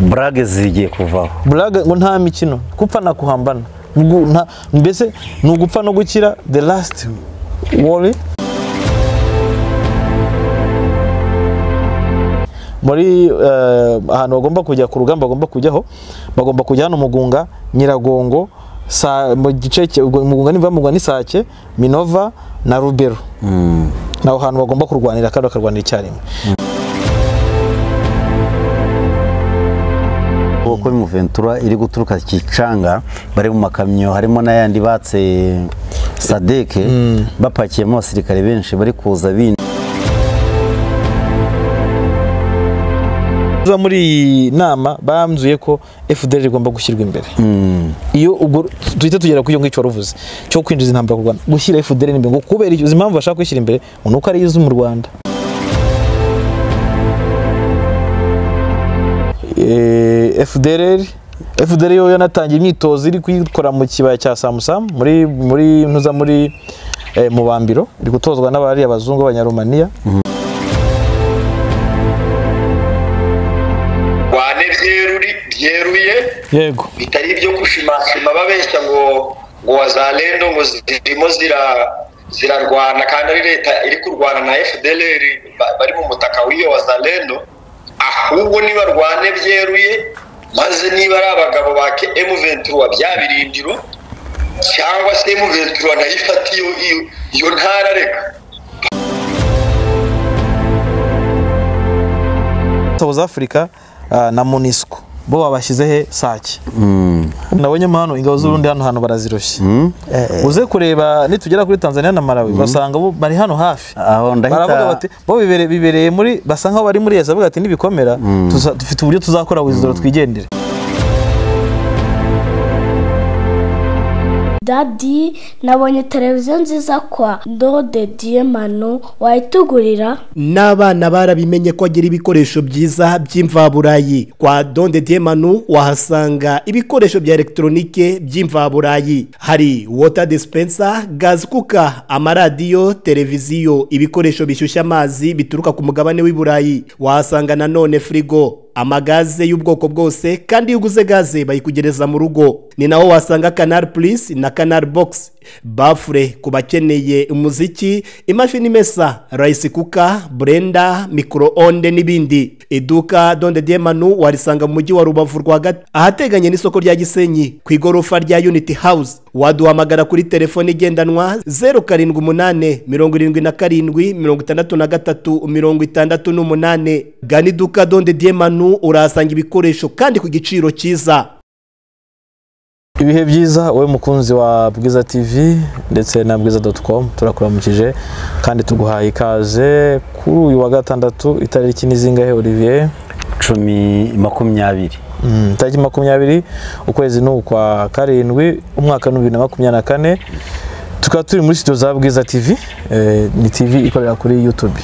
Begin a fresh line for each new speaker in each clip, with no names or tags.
burage zigiye kuvaho
buraga ngo nta mikino gupfa na kuhambana Mugu- nta- mbese ni ugupfa no gukira the last wari muri eh, ahantu bagomba kujya ku rugamba bagomba kujyaho bagomba kujya hano mugunga nyiragongo Sa- mu gice cya- ubwo mugunga nimva mugunga n'isake minova na rubero ni aho hantu bagomba kurwanira kandi bakarwanira icyarimwe
ubu kuri muventura iri guturuka kicanga bari mu makamyo harimo n'ayandi batse sadeke bapakiyemo abasirikare benshi bari kuza bindi
Uza muri iyi nama banzuye ko FDR igomba gushyirwa imbere iyo ubwo duhita tugera ku iyo ngicyo wari uvuze cyo kwinjiza intambara ku Rwanda gushyira FDR imbere ngo kubera icyo izi mpamvu bashaka kwishyira imbere ngo ni uko ariyo izi mu Rwanda Eh, FDR FDR yo yanatangiye imyitozo iri kuyikora mu kibaya cya Samusam muri muri ntuza muri eh, mu bambiro iri gutozwa n'abari abazungu b'abanyaromaniya
wane byeruri byeruye
yego
bitari ibyo gushimashima babeshya ngo ngo wazalendo ngo zirimo zira zirarwana kandi ari leta iri kurwana na FDLR ba- bari mu mutaka w'iyo wazalendo ahubwo nibarwane byeruye maze niba ari abagabo ba M23 bya birindiro cyangwa se M23 nayo ifata iyo iyo- iyo ntara reka
South Africa ah, na MONUSCO bo babashyize he sake nabonye hano ingabo z'urundi hano hantu baraziroshye uze kureba nitugera kuri Tanzania na Malawi basanga bo bari hano hafi
aho
baravuga
ndahita
bati bo bibereye bibereye muri basa nkaho bari muri yeza bavuga ati nibikomera tuza- dufite uburyo tuzakora wizoro twigendere
dadi nabonye televiziyo nziza kwa ndode diyemano wayitugurira
n'abana barabimenye ko agira ibikoresho byiza by'imvaburayi kwa donde diemanu wahasanga ibikoresho bya elegitoronike by'imvaburayi hari wota dispensa gazi kuka amaradiyo televiziyo ibikoresho bishyushya amazi bituruka ku mugabane w'i burayi wahasanga nanone firigo amagaze y'ubwoko bwose kandi iyo uguze gaze bayikugereza mu rugo ni naho wasanga kanari purisi na kanari bogisi bafure ku bakeneye umuziki imashini imesa rayisi kuka burenda mikoro onde n'ibindi iduka donde diemanu warisanga mu mujyi wa rubavu rwagati ahateganye n'isoko rya gisenyi ku igorofa rya unity house waduhamagara kuri telefone igendanwa zeru karindwi umunani mirongo irindwi na karindwi mirongo itandatu na gatatu mirongo itandatu n'umunani gana iduka donde diemanu urahasanga ibikoresho kandi ku giciro cyiza
ibihe byiza wowe mukunzi wa bwiza tv ndetse na bwiza doti komu turakuramukije kandi tuguhaye ikaze kuri uyu wa gatandatu itariki ni zingahe Olivier
cumi makumyabiri
Mm, tariki makumyabiri ukwezi ni ukwa karindwi umwaka ni bibiri na makumyabiri na kane tukaba turi muri studio za bwiza tv eh, ni tv ikorera kuri youtube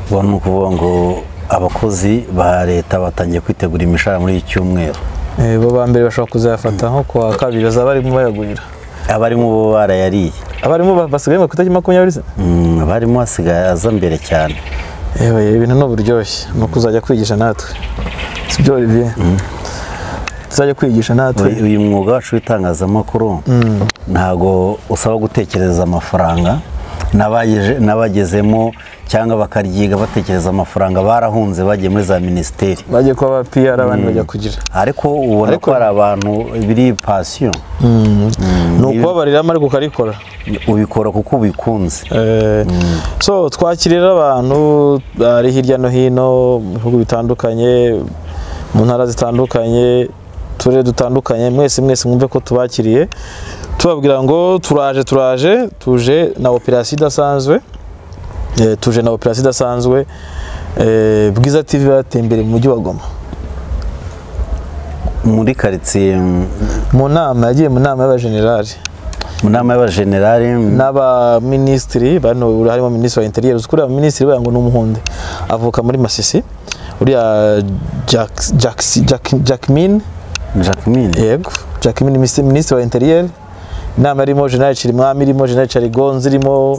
ubwo ni ukuvuga ngo abakozi ba leta batangiye kwitegura imishahara muri iki cyumweru
Eh, bo ba mbere bashobora kuzayafata nko kuwa kabiri bazaba barimo bayagurira
abarimu bo barayariye
abarimu ba- basigaye ngo ku itariki makumyabiri se
Mm, abarimu hasigaye aza mbere cyane
yewe ibintu ni uburyoshye ni ukuzajya kwigisha natwe sibyo olivier tuzajya kwigisha natwe
uyu uyu mwuga wacu w'itangazamakuru ntabwo usaba gutekereza amafaranga n'abayeje- n'abagezemo cyangwa bakaryiga batekereza amafaranga barahunze bagiye muri za minisiteri
bajye kuba ba pr abandi bajya kugira
ariko ubona ko
Ariko-
hari abantu biri pasiyo
ni ukubabariramo ariko ukarikora
ubikora kuko ubikunze
Eh, so twakirira abantu bari hirya no hino mu bihugu bitandukanye mu ntara zitandukanye turere dutandukanye mwese mwese mwumve ko tubakiriye tubabwira ngo turaje turaje tuje na operasiyo idasanzwe Eh, tuje na operasiyo idasanzwe Eh, bwiza tv bateye imbere mu mujyi wa goma
muri karitsiye mm,
mu nama yagiye mu nama y'abajenerali
mu nama y'abajenerali mm,
n'abaminisitiri bano harimo minisitiri wa interiyeri uzi kuriya minisitiri buriya ngo ni umuhunde avuka muri masisi uriya Jack- Jack- Jack- Jackmin
jacqueline
yego Jackmin minisi- minisitiri wa interiyeri inama irimo generali Cirimwami irimo generali Carigonzi irimo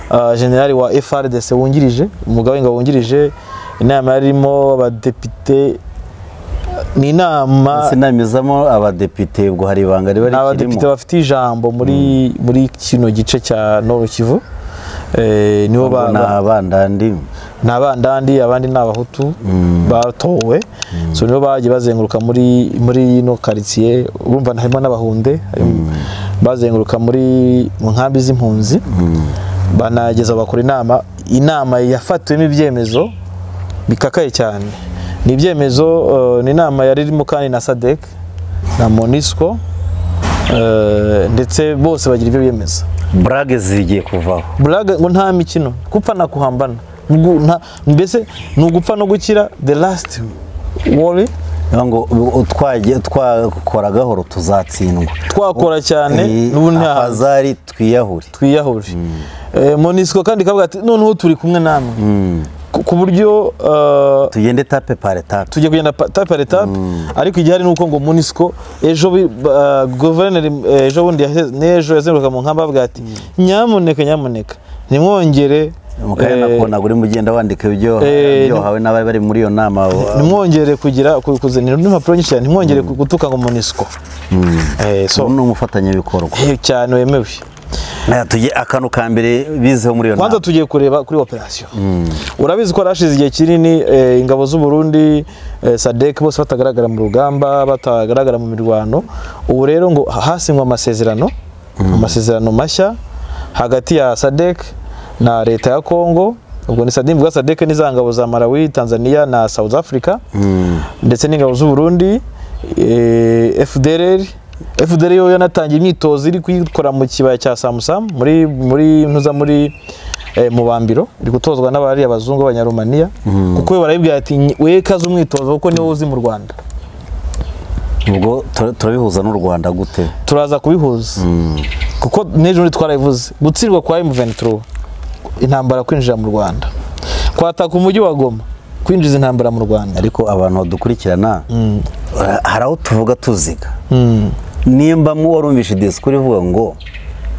ah, generali wa FRDC wungirije umugaba w'ingabo wungirije inama yarimo abadepite ni inama
ndetse inamizamo abadepite ubwo hari ibanga riba
ni abadepite
rikirimo
bafite ijambo muri muri kino gice cya Nord Kivu Eh, nibo ba-
ni
ba-
abandandi
ni abandandi abandi ni abahutu batowe so nibo bagiye bazenguruka muri muri ino karitsiye urumva harimo n'abahunde harimo- bazenguruka muri mu nkambi z'impunzi banageza bakora inama inama yafatiwemo ibyemezo bikakaye cyane ni ibyemezo eh, ni inama yari irimo kandi na sadec na monisco eh, ndetse bose bagira ibyo biyemeza
burage zigiye kuvaho
buraga ngo nta mikino gupfa na kuhambana Ngu- nta- mbese ni ugupfa no gukira the last wari
niyo ngo twagiye twakora gahoro tuzatsindwa
twakora cyane n'ubu nta
abazari twiyahure
twiyahure Eh, monisco kandi kavuga ati noneho turi kumwe namwe Ku- ku buryo eh,
tugende tape pare tape
tujya kugenda pa- tape par etape ariko igihari ni uko ngo munisiko ejo bi- ba- guverineri eh, ejo bundi yahe- n'ejo yazenguruka mu nkamba avuga ati nyamuneka nyamuneka nimwongere
mukanya
eh,
nakubona uri mu ugenda wandika ibyo
eh,
ibyo wahawe n'abari bari muri iyo nama
ntimwongere kugira ku- kuzanira n'impapuro nyinshi cyane ntimwongere gutuka ngo munisiko Eh, so
ubu ni umufatanyabikorwa
eh, cyane wemewe
Eh, tujye- akantu ka mbere bizeho muri iyo
kwanza
nama
tugiye kureba kuri operasiyo urabizi ko hari hashize igihe kinini eh, ingabo z'u Burundi eh, sadek bose batagaragara mu rugamba batagaragara mu mirwano ubu rero ngo hasinywe amasezerano amasezerano mashya hagati ya sadek na leta ya congo ubwo ni sadek bwa sadek ni za ngabo za malawi tanzania na south africa ndetse n'ingabo z'u Burundi eh, FDLR FDLR yo yanatangiye imyitozo iri kuyikora mu kibaya cya Samsam muri muri ntuza muri eh, mu bambiro iri gutozwa n'abari abazungu b'abanyarumaniya kuko we barabibwira ati "Nyi- we kaze umwitozo kuko niwo uzi mu Rwanda
ubwo tura- turabihuza n'u rwanda gute
turaza kubihuza kuko n'ejo bundi twarabivuze gutsirwa kwa M23 intambara kwinjira mu Rwanda kwataka umujyi wa Goma kwinjiza intambara mu Rwanda
ariko abantu badukurikirana eh, hari aho tuvuga tuziga nimba mu warumvishe disikuru ivuga ngo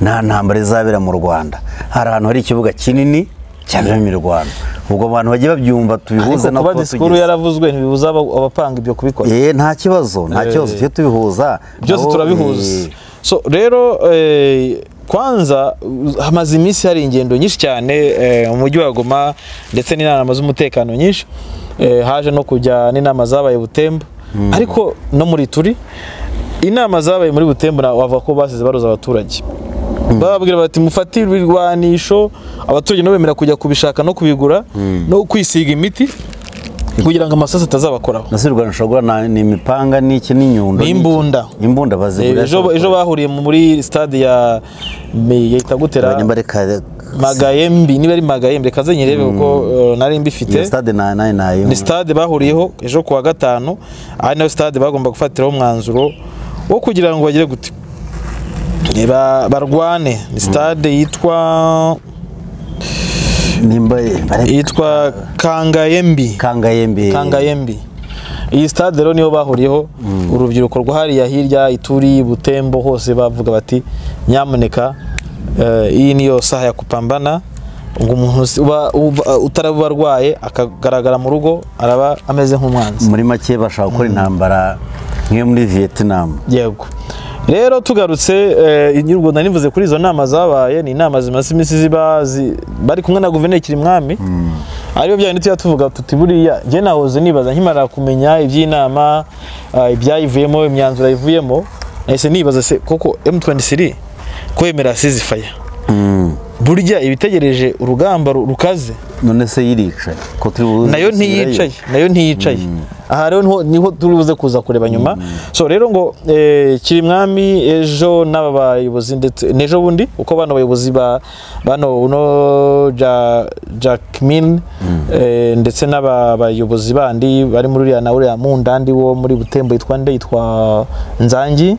nta ntambara izabera mu rwanda hari ahantu hari ikibuga kinini cyabiramo imirwano ubwo abantu bagiye babyumva tubihuze
ariko
na
kuba disikuru yaravuzwe ntibibuza aba- abapanga ibyo kubikora
nta kibazo nta kibazo tujye tubihuza
byose
Abo,
turabihuza
eh,
so rero eh, kwanza uh, hamaze iminsi hari ingendo nyinshi cyane eh, mu mujyi wa goma ndetse n'inama z'umutekano nyinshi Eh, haje no kujya n'inama zabaye butembo ariko no muri turi inama zabaye muri butembo na- wavuga ko basize baroza abaturage bababwira bati mufate ibirwanisho abaturage nabo bemera kujya kubishaka no kubigura no kwisiga imiti kugira ngo amasasu atazabakoraho
nasi rwanda ushobora guhura na- ni imipanga n'iki n'inyundo n'iki.
n'imbunda
imbunda bazigura
Eh, ejo ejo bahuriye mu- muri stade ya me- yita gutera magayembi niba ari magayembi reka nze nyirebe kuko eh, nari mbifite
stade na nayo nayo
ni stade bahuriyeho ejo kuwa gatanu ari nayo stade bagomba gufatiraho umwanzuro wo kugira ngo bagire gute Eh, ba- barwane ni stade yitwa
nimba bare-
yitwa kangayembi
kangayembe
kangayembi iyi stade rero niyo bahuriyeho urubyiruko rwahariya hirya ituri butembo hose bavuga bati nyamuneka eh, iyi niyo saha ya kupambana ngo umuntu si- uba- uba- utaraba arwaye akagaragara mu rugo araba ameze nk'umwanzi
muri make bashaka gukora intambara nk'iyo muri viyetinam
yego rero tugarutse eh, inyungu rwanda nivuze kuri izo nama zabaye ni inama zimaze iminsi ziba zi- bari kumwe na guverineri kirimwami ariyo bya bindi tujya tuvuga tuti buriya njye nahoze nibaza nkimara kumenya iby'inama ah, ibyayivuyemo imyanzuro yayivuyemo nahise nibaza se koko M23 ko yemera ceasefire burya ibitegereje urugamba ru- rukaze
none se yiricaye ko turi buze
nayo
gusubirayo.
ntiyicaye nayo ntiyicaye aha rero niho- niho turi buze kuza kureba nyuma so rero ngo eh, kirimwami ejo n'aba bayobozi ndetse n'ejo bundi uko bano bayobozi ba bano uno ja Jackmin eh, ndetse n'aba bayobozi bandi bari muri uriya na uriya mundandi wo muri Butembo yitwa nde yitwa Nzangi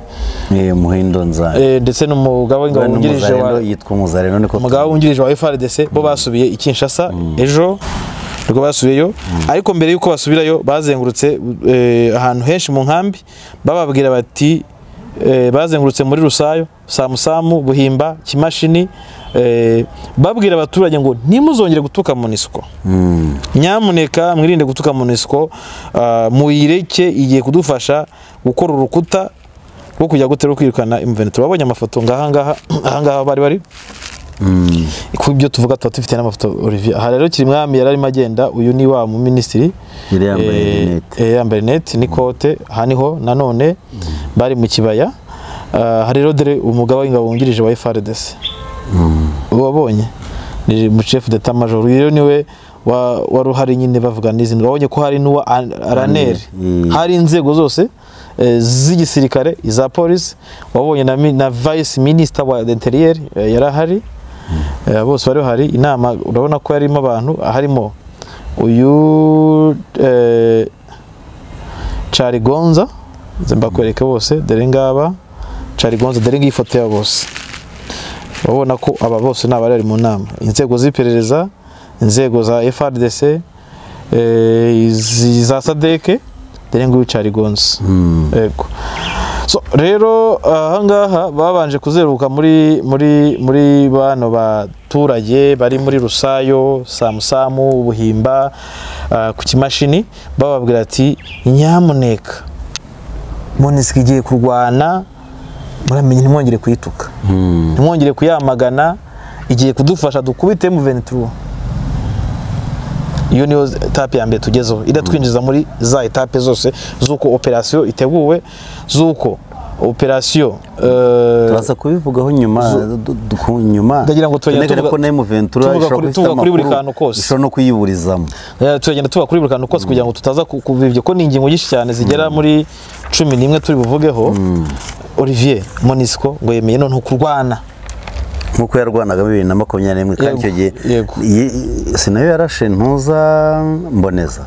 Eh, muhindo nzara
eh, ndetse n'umugaba w'ingabo wungirije wa
yitwa umuzareno niko
umugaba wungirije wa FRDC bo basubiye i Kinshasa ejo nibwo basubiyeyo ariko mbere y'uko basubirayo bazengurutse eh, ahantu henshi mu nkambi bababwira bati eh, bazengurutse muri Rusayo Samusamu Buhimba Kimashini eh, babwira abaturage ngo ntimuzongere gutuka munisiko nyamuneka mwirinde gutuka munisiko muyireke igiye kudufasha gukora urukuta rwo kujya gutera kwirukana imventura wabonye amafoto ngahangaha ahangaha bari bari ku ibyo tuvuga tuba dufite n'amafoto Olivier aha rero Kirimwami yari arimo agenda uyu ni wa mu minisitiri
Yari yambaye rinete.
eh, yambaye rinete n'ikote aha niho nanone bari mu kibaya Ah, hari rero dore umugaba w'ingabo wungirije wa FRDC wabonye ni mu chef d'état major uyu rero niwe wa- wari uhari nyine bavuga n'izindi wabonye ko hari n'uwa An- raneri
Mm.
hari inzego zose eh, z'igisirikare iza polisi wabonye na, mi- na vice minister wa interior eh, yarahari Eh, bose bari bahari inama urabona ko yarimo abantu harimo uyu eh, Charlie Gonza nze mbakwereke bose dore ngaba Charlie Gonza dore ngiyi foto ya bose urabona ko aba bose ni abari bari mu nama inzego z'iperereza inzego za FRDC eh, izi- za sadeke dore nguyu Charlie Gonza yego so rero ahangaha babanje kuzeruka muri muri muri bano baturage bari muri rusayo samusamu ubuhimba ah, ku kimashini bababwira ati nyamuneka munisika igiye kurwana muramenye ntimwongere kuyituka ntimwongere kuyamagana igiye kudufasha dukubite M23 iyo niyo etape ya mbere tugezeho iratwinjiza muri za etape zose z'uko operasiyo iteguwe z'uko operasiyo eh,
turaza kubivugaho nyuma du- du- ku nyuma
Ndagira ngo turagenda
Tunegareko
tuvuga-
na M23
tuvuga
ishobora
kuri-
gufite
tuvuga kuri buri
amakuru,
kantu kose.
ishobora no kuyiburizamo
Eh, turagenda tuba kuri buri kantu kose kugira ngo tutaza ku- kubivyo ko ni ingingo nyinshi cyane zigera muri cumi n'imwe turi buvugeho olivier monisco ngo yemeye none kurwana
nk'uko yarwanagamo bibiri na makumyabiri n'imwe kandi icyo
Yego,
gihe
yego.
iyi- sinayo yarashe ntuza mboneza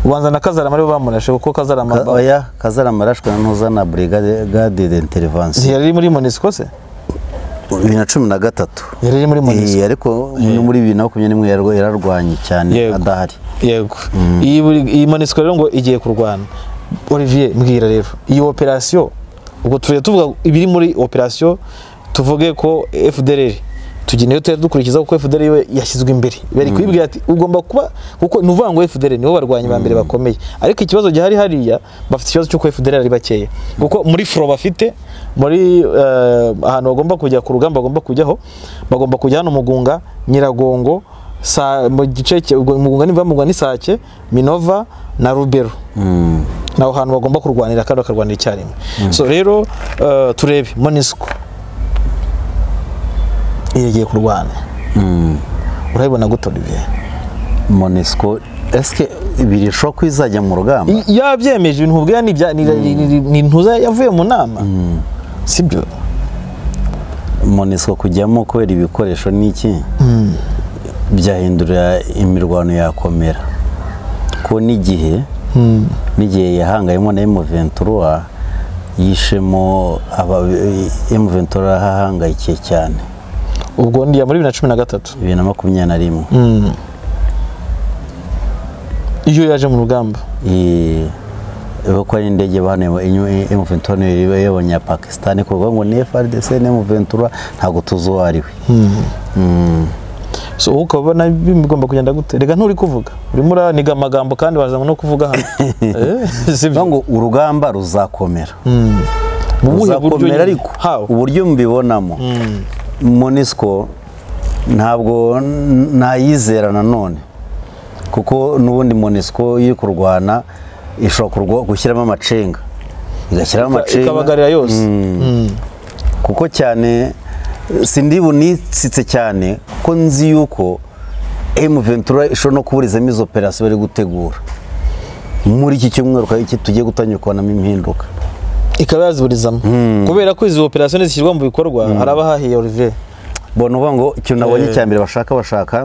ubanza na kazarama aribo bamurashe kuko kazarama
Ka- oya kazarama yarashwe na ntuza na brigade Brigade d'intervention
yari muri monisco se
bibiri na cumi na gatatu
yari ari muri monisco
Iyi, ariko muri- muri bibiri na makumyabiri n'imwe yarwa- yararwanye cyane
Yego.
adahari
yego iyi buri- iyi monisco rero ngo igiye kurwana olivier mbwira rero iyi operasiyo ubwo tujya tuvuga ibiri muri operasiyo tuvuge ko fdr tugenda iyo tujya dukurikiza kuko fdr yo yashyizwe imbere bari kuyibwira ati ugomba kuba kuko ni ukuvuga ngo fdr nibo barwanyi ba mbere bakomeye ariko ikibazo gihari hariya bafite ikibazo cy'uko fdr ari bakeya kuko muri furo bafite muri eh, ahantu bagomba kujya ku rugamba bagomba kujyaho bagomba kujya hano mugunga nyiragongo sa mu gice cye- ubwo mugunga nimva mugwa n'isake minova na rubero naho hantu bagomba kurwanira kandi bakarwanira icyarimwe so rero eh, turebe monisco igiye kurwana urabibona gute olivier
monesco esike birishobora ko izajya mu rugamba
I- yabyemeje ibintu ubwo ni ibya- ni- ni- ni- ni ntuza yavuye mu nama sibyo
monesco kujyamo kubera ibikoresho n'iki byahindura imirwano yakomera ko n'igihe n'igihe yahangayemo na emuventura yishemo emuventura ahahangayikiye cyane
ubwo ndiya muri bibiri na cumi na gatatu
bibiri na makumyabiri na rimwe
iyo yaje mu rugamba
Eh, ko ari indege bahanuye emuventura niyo yabonye ya pakisitani kuko bavuga ngo ni frdc n'emuventura ntabwo tuzi uwo ari we
so wowe ukaba ubona bigomba kugenda gute reka nturi kuvuga urimo uraniga amagambo kandi warazanywe no kuvuga hano Eh, sibyo
Bavuga ngo urugamba ruzakomera
Mu buhe buryo nyine?
ruzakomera ariko
How?
uburyo mbibonamo monisco ntabwo n- ntayizera nanone kuko n'ubundi monisco iri kurwana ishobora kurwa- gushyiramo amacenga igashyiramo amacenga
ikabagarira yose
kuko cyane sindi bunisitse cyane ko nzi yuko M23 ishobora no kuburizamo izo operasiyo bari gutegura muri iki cyumweru kandi iki tugiye gutanyukanamo impinduka
ikaba yaziburizamo kubera ko izi operasiyo zishyirwa mu bikorwa hari abahahiye Olivier
bona uvuga ngo ikintu nabonye
Eh.
cya mbere bashaka bashaka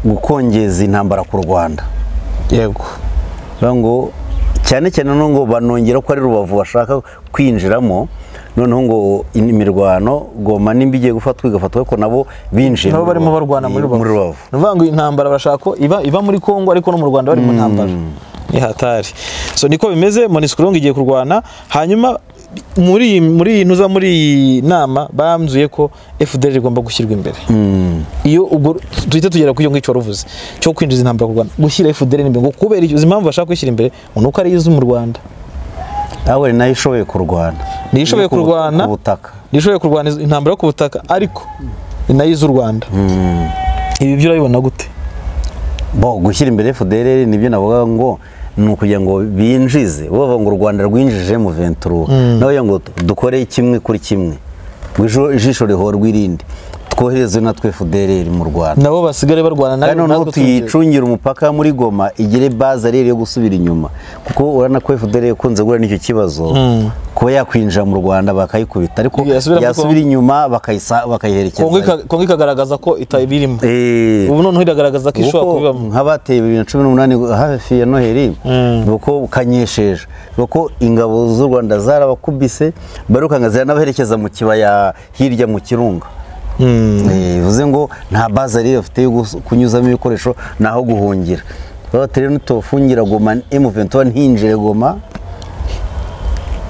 gukongeza intambara ku rwanda
yego
Bavuga ngo cyane cyane no ngo banongera ko ari rubavu bashaka kwinjiramo noneho ngo in- imirwano goma nimba igiye gufatwa igafatwa ariko nabo binjiye
nabo
mu
barimo
Rubavu.
barwana muri
muri rubavu
ni ukuvuga ngo intambara bashaka ko iba iba muri Kongo ariko no mu Rwanda bari mu ntambara ni hatari so niko bimeze Monisco rero ngo igiye kurwana hanyuma muri iyi muri iyi ntuza muri iyi nama bambwiye ko fdr igomba gushyirwa imbere iyo ubwo duhita tugera ku iyo ngicyo wari uvuze cyo kwinjiza intambara ku rwanda gushyira fdr imbere ngo kubera izo impamvu bashaka kwishyira imbere ngo ni uko ariyo izi mu rwanda
nawe nayo ishoboye kurwana
niyo ishoboye
Ku-
kurwana
ku butaka
niyo ishoboye kurwana izo- intambara yo ku butaka ariko ni nayo izi u rwanda ibi byo urabibona gute
bo gushyira imbere fdr nibyo navuga ngo ni ukugira ngo binjize bo bavuga ngo u rwanda rwinjije mu ventura nawe ngo dukore kimwe kuri kimwe ngo ijo- ijisho rihorwe irindi twohereze natwe fdr mu rwanda
nabo basigare barwana nayo
kandi noneho
natwe twongere.
tuyicungira umupaka muri goma igire baze ariyo yo gusubira inyuma kuko urabona ko fdr ikunze guhura n'icyo kibazo kuba yakwinjira mu rwanda bakayikubita ariko
Yasubira muri
yasubira inyuma bakayisa-
Kongo
bakayiherekeza
ika- Kongo ikagaragaza ko itabirimo
Eh.
ubu noneho iragaragaza ko ishobora
kuko
kubibamo
nk'abateye bibiri na cumi n'umunani hafi ya noheli kuko kanyesheje kuko ingabo z'u rwanda zarabakubise barukanga ziranabaherekeza mu kibaya hirya mu kirunga Eh, bivuze ngo nta baza rero bafite yo gus- kunyuzamo ibikoresho naho guhungira bati rero nitubafungira goma m21 ntinjire goma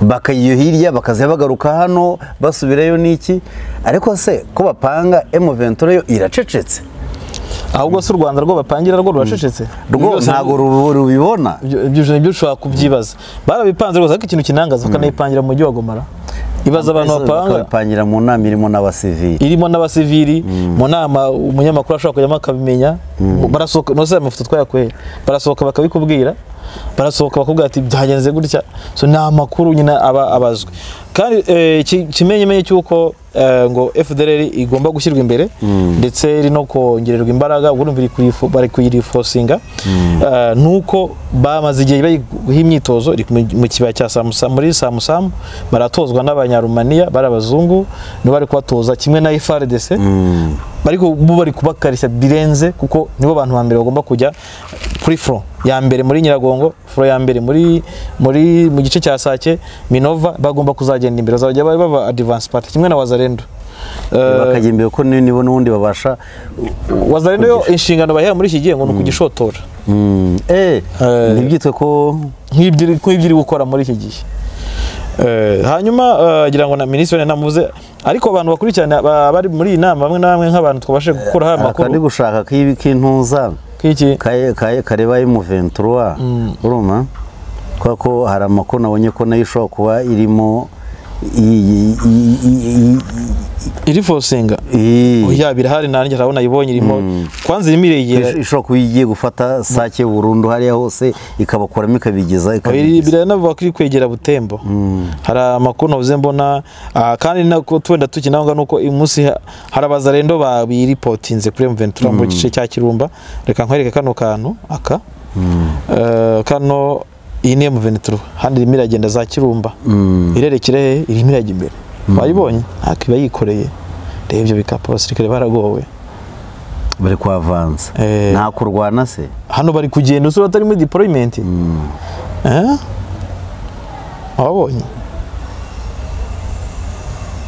bakayiyo hirya bakaza bagaruka hano basubirayo n'iki ariko se ko bapanga m21 yo iracecetse
ahubwo si u rwanda rwo bapangira rwo ruracecetse Ibyo
rwo
byose
ntabwo ru- rubibona
ibyo ibyo ujya- ibyo ushobora kubyibaza barabipanze rwose ariko ikintu kinangaza bakanayipangira mu mujyi wa gomara ibaza abantu bapanga
bakabipangira mu nama irimo n'abasivili
irimo n'abasivili mu nama umunyamakuru ashobora kujyamo akabimenya barasohoka nose aya mafoto twayakuye barasohoka bakabikubwira barasohoka bakubwira ati byagenze gutya so ni amakuru nyine aba abazwe kandi eh, iki- ikimenyemenye cy'uko eh, ngo fdr igomba gushyirwa imbere ndetse iri no kongererwa imbaraga ubwo urumva iri kuyifu- bari kuyirifosinga Eh, ni uko bamaze igihe bayiha imyitozo iri mu- mu kibaya cya samusamu muri samusamu baratozwa n'abanyarumaniya bari abazungu nibo bari kubatoza kimwe na ifrdc ariko bo bari kubakarishya birenze kuko nibo bantu ba mbere bagomba kujya kuri fro ya mbere muri nyiragongo fro ya mbere muri muri mu gice cya sake minova bagomba kuzagenda imbere bazajya baba baba advance party kimwe na wazarendo Eh,
bakajya imbere ko ni- nibo n'ubundi babasha
wazarendo yo inshingano bayihaye muri iki gihe ngo ni ukugishotora
Mm, eh,
Eh.
ntibyitwe ko
nk'ibyo iri- nk'ibyo iri gukora muri iki gihe Eh, hanyuma eh, ngira ngo na minisitiri namuze ariko abantu bakurikirana ba- bari muri iyi nama bamwe na bamwe nk'abantu twabashije gukuraho aya
akandi
makuru
gushaka k'ibi k'intuza
k'iki
kaye- kaye- kareba mu ventura urumva kubera ko hari amakuru nabonye ko nayo ishobora kuba irimo iyi- iyi- iyi- iyi-
iri fosinga
iyi-
yaba irahari nanjye urabona ayibonye irimo kwanza irimo iregera
Ish- ishobora kuba igiye gufata sake burundu hariya hose ikabakuramo ikabigeza
biri-
ikabigeza
biranavuga ko iri kwegera butembo hari amakuru navuze mbona ah, kandi nako tuwenda tukinavuga ni uko uyu munsi ha- hari abazarendo babiripotinze kuri M23 mu gice cya Kirumba reka nkwereke kano kantu aka Eh, kano iyi ni M23 handi irimo iragenda za Kirumba irerekere he irimo irajya imbere wayibonye ntakiba yikoreye reba ibyo bikapu abasirikare baragowe
bari kwavanza
Eh.
nta kurwana se
hano bari kugenda usura batari muri deployment Eh? wabonye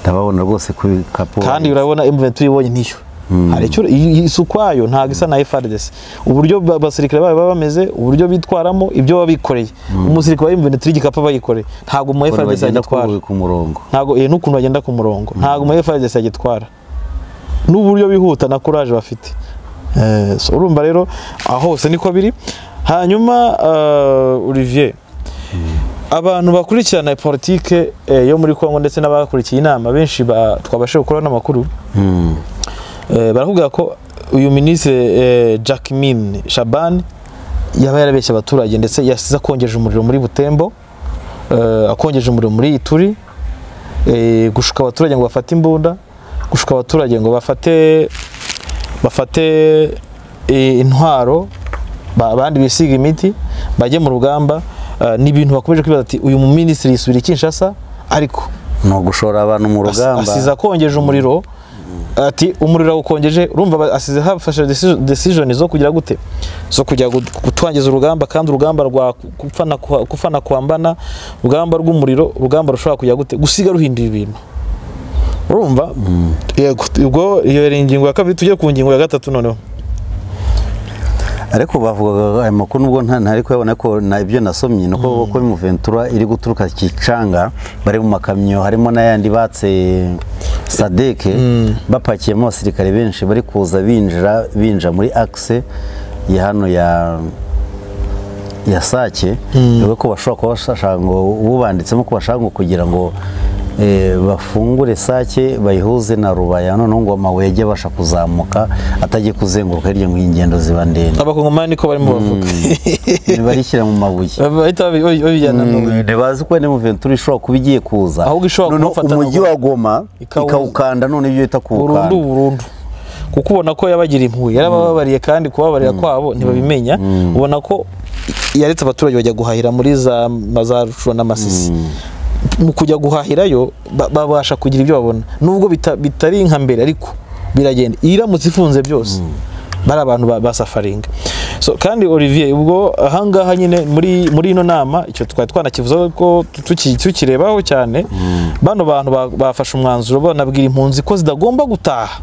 ndababona rwose ku bikapu
kandi urabona M23 ibonye niyo hari icyo iyi- iyi ukwayo ntabwo isa na FARDC uburyo ba- abasirikare bayo baba bameze uburyo bitwaramo ibyo baba bikoreye umusirikare wa M23 igikapu aba yikoreye ntabwo mu
Abantu
FARDC
bagenda
agitwara
ku- ku murongo
ntabwo eh, n'ukuntu bagenda ku murongo ntabwo mu FARDC agitwara n'uburyo bihuta na courage bafite Eh, so urumva rero aho hose niko biri hanyuma eh, Olivier abantu bakurikirana politike eh, yo muri Kongo ndetse n'abakurikiye inama benshi ba- twabashije gukora n'amakuru Eh, barakubwira ko uyu minisitiri Jacquemin Shaban yaba yarabeshye abaturage ndetse yasize akongeje umuriro muri Butembo eh, akongeje umuriro muri Ituri eh, gushuka abaturage ngo bafate imbunda gushuka abaturage ngo bafate bafate eh, intwaro ba- abandi bisiga imiti bajye mu rugamba eh, ni ibintu bakomeje kwibaza ati uyu mu minisitiri yisubira i Kinshasa ariko
ni ugushora abantu mu
Asi-
rugamba
asize akongeje umuriro ati umuriro awukongeje urumva ba- asize hafashe decision- decision zo kugira gute zo kujya gut- gutwangiza urugamba kandi urugamba rwa ku- gupfana kwa- gupfana kwambana urugamba rw'umuriro urugamba rushobora kujya gute gusiga ruhindura ibintu urumva Yego, ubwo iyo yari ingingo ya kabiri tujye ku ngingo ya gatatu noneho
ariko bavugaga aya makuru nubwo nta- ntari kuyabona ariko na- ibyo nasomye ni uko ko muventura iri guturuka kicanga bari mu makamyo harimo n'ayandi batse sadeke bapakiyemo abasirikare benshi bari kuza binjira binja muri akise ya hano ya ya sake dore ko bashobora kuba bashaka ngo ubanditsemo ko bashaka ngo kugira ngo eh, bafungure sake bayihuze na rubaya noneho ngo amabuye ajye abasha kuzamuka atajya kuzenguruka hirya ngo ingendo ziba ndende
abakongomani niko barimo bavuga
barishyira mu mabuye
bahita babi- babi- babijyana mu
Mm, ntibazi ko wenda muventura ishobora kuba igiye kuza
Ahubwo ishobora
Noneho
kumufata
umujyi
na-
wa goma
Ikawuza.
ikawukanda none ibyo bita kuwukanda
burundu burundu kuko ubona ko yabagira impuhwe yarabababariye kandi kubabarira kwabo ntibabimenya ubona ko yaretse abaturage bajya guhahira muri za ma- za rucuro n'amasisi mu kujya guhahirayo ba- babasha kugira ibyo babona nubwo bita- bitari nka mbere ariko biragenda iyi iramutse ifunze byose bari abantu ba- basafaringa so kandi olivier ubwo ahangaha nyine muri muri ino nama icyo twari twanakivuzeho ko tuki- tukirebaho cyane bano bantu ba- bafashe umwanzuro banabwira impunzi ko zitagomba gutaha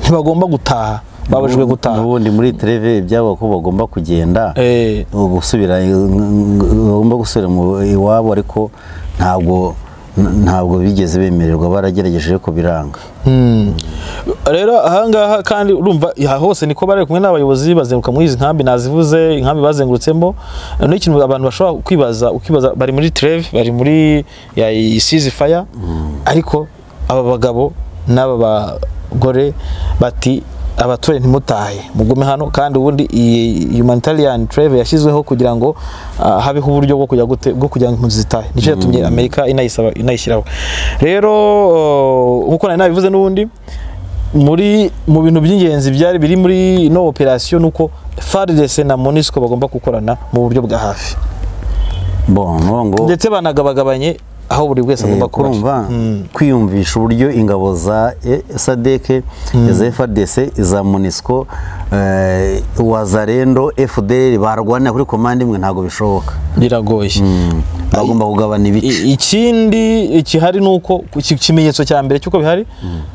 ntibagomba gutaha babujijwe gutaha
n'ubundi muri tereve ibyabo ko bagomba kugenda
Eh,
gusubira bagomba gusubira mu iwabo ariko ntabwo ntabwo bigeze bemererwa baragerageje ariko biranga
Mm. rero ahangaha kandi urumva aha hose niko bari kumwe n'abayobozi bazenguruka muri izi nkambi nazivuze inkambi bazengurutsemo noneho ikintu abantu bashobora kwibaza ukibaza bari muri treve bari muri ya isizi faya ariko aba bagabo n'aba bagore bati abaturage ntimutahe mugume hano kandi ubundi iyi humanitarian treve yashyizweho kugira ngo ah, habeho uburyo bwo kujya gute- bwo kugira ngo impunzi zitahe nicyo yatumye amerika inayisaba inayishyiraho rero uh, nk'uko nari nabivuze n'ubundi muri mu bintu by'ingenzi byari biri muri ino operasiyo ni uko FARDC na MONUSCO bagomba gukorana mu buryo bwa hafi
bon ni ukuvuga ngo
ndetse banagabagabanye aho buri wese agomba
Eh,
kuba ari.
kurumva
Mm.
kwiyumvisha uburyo ingabo za eh, sadeke iza frdc iza munisco wazarendo fdr barwanira kuri komande imwe ntabwo bishoboka
biragoye
Mm. bagomba kugabana ibice
I- ikindi ikihari ni uko iki- ikimenyetso cya mbere cy'uko bihari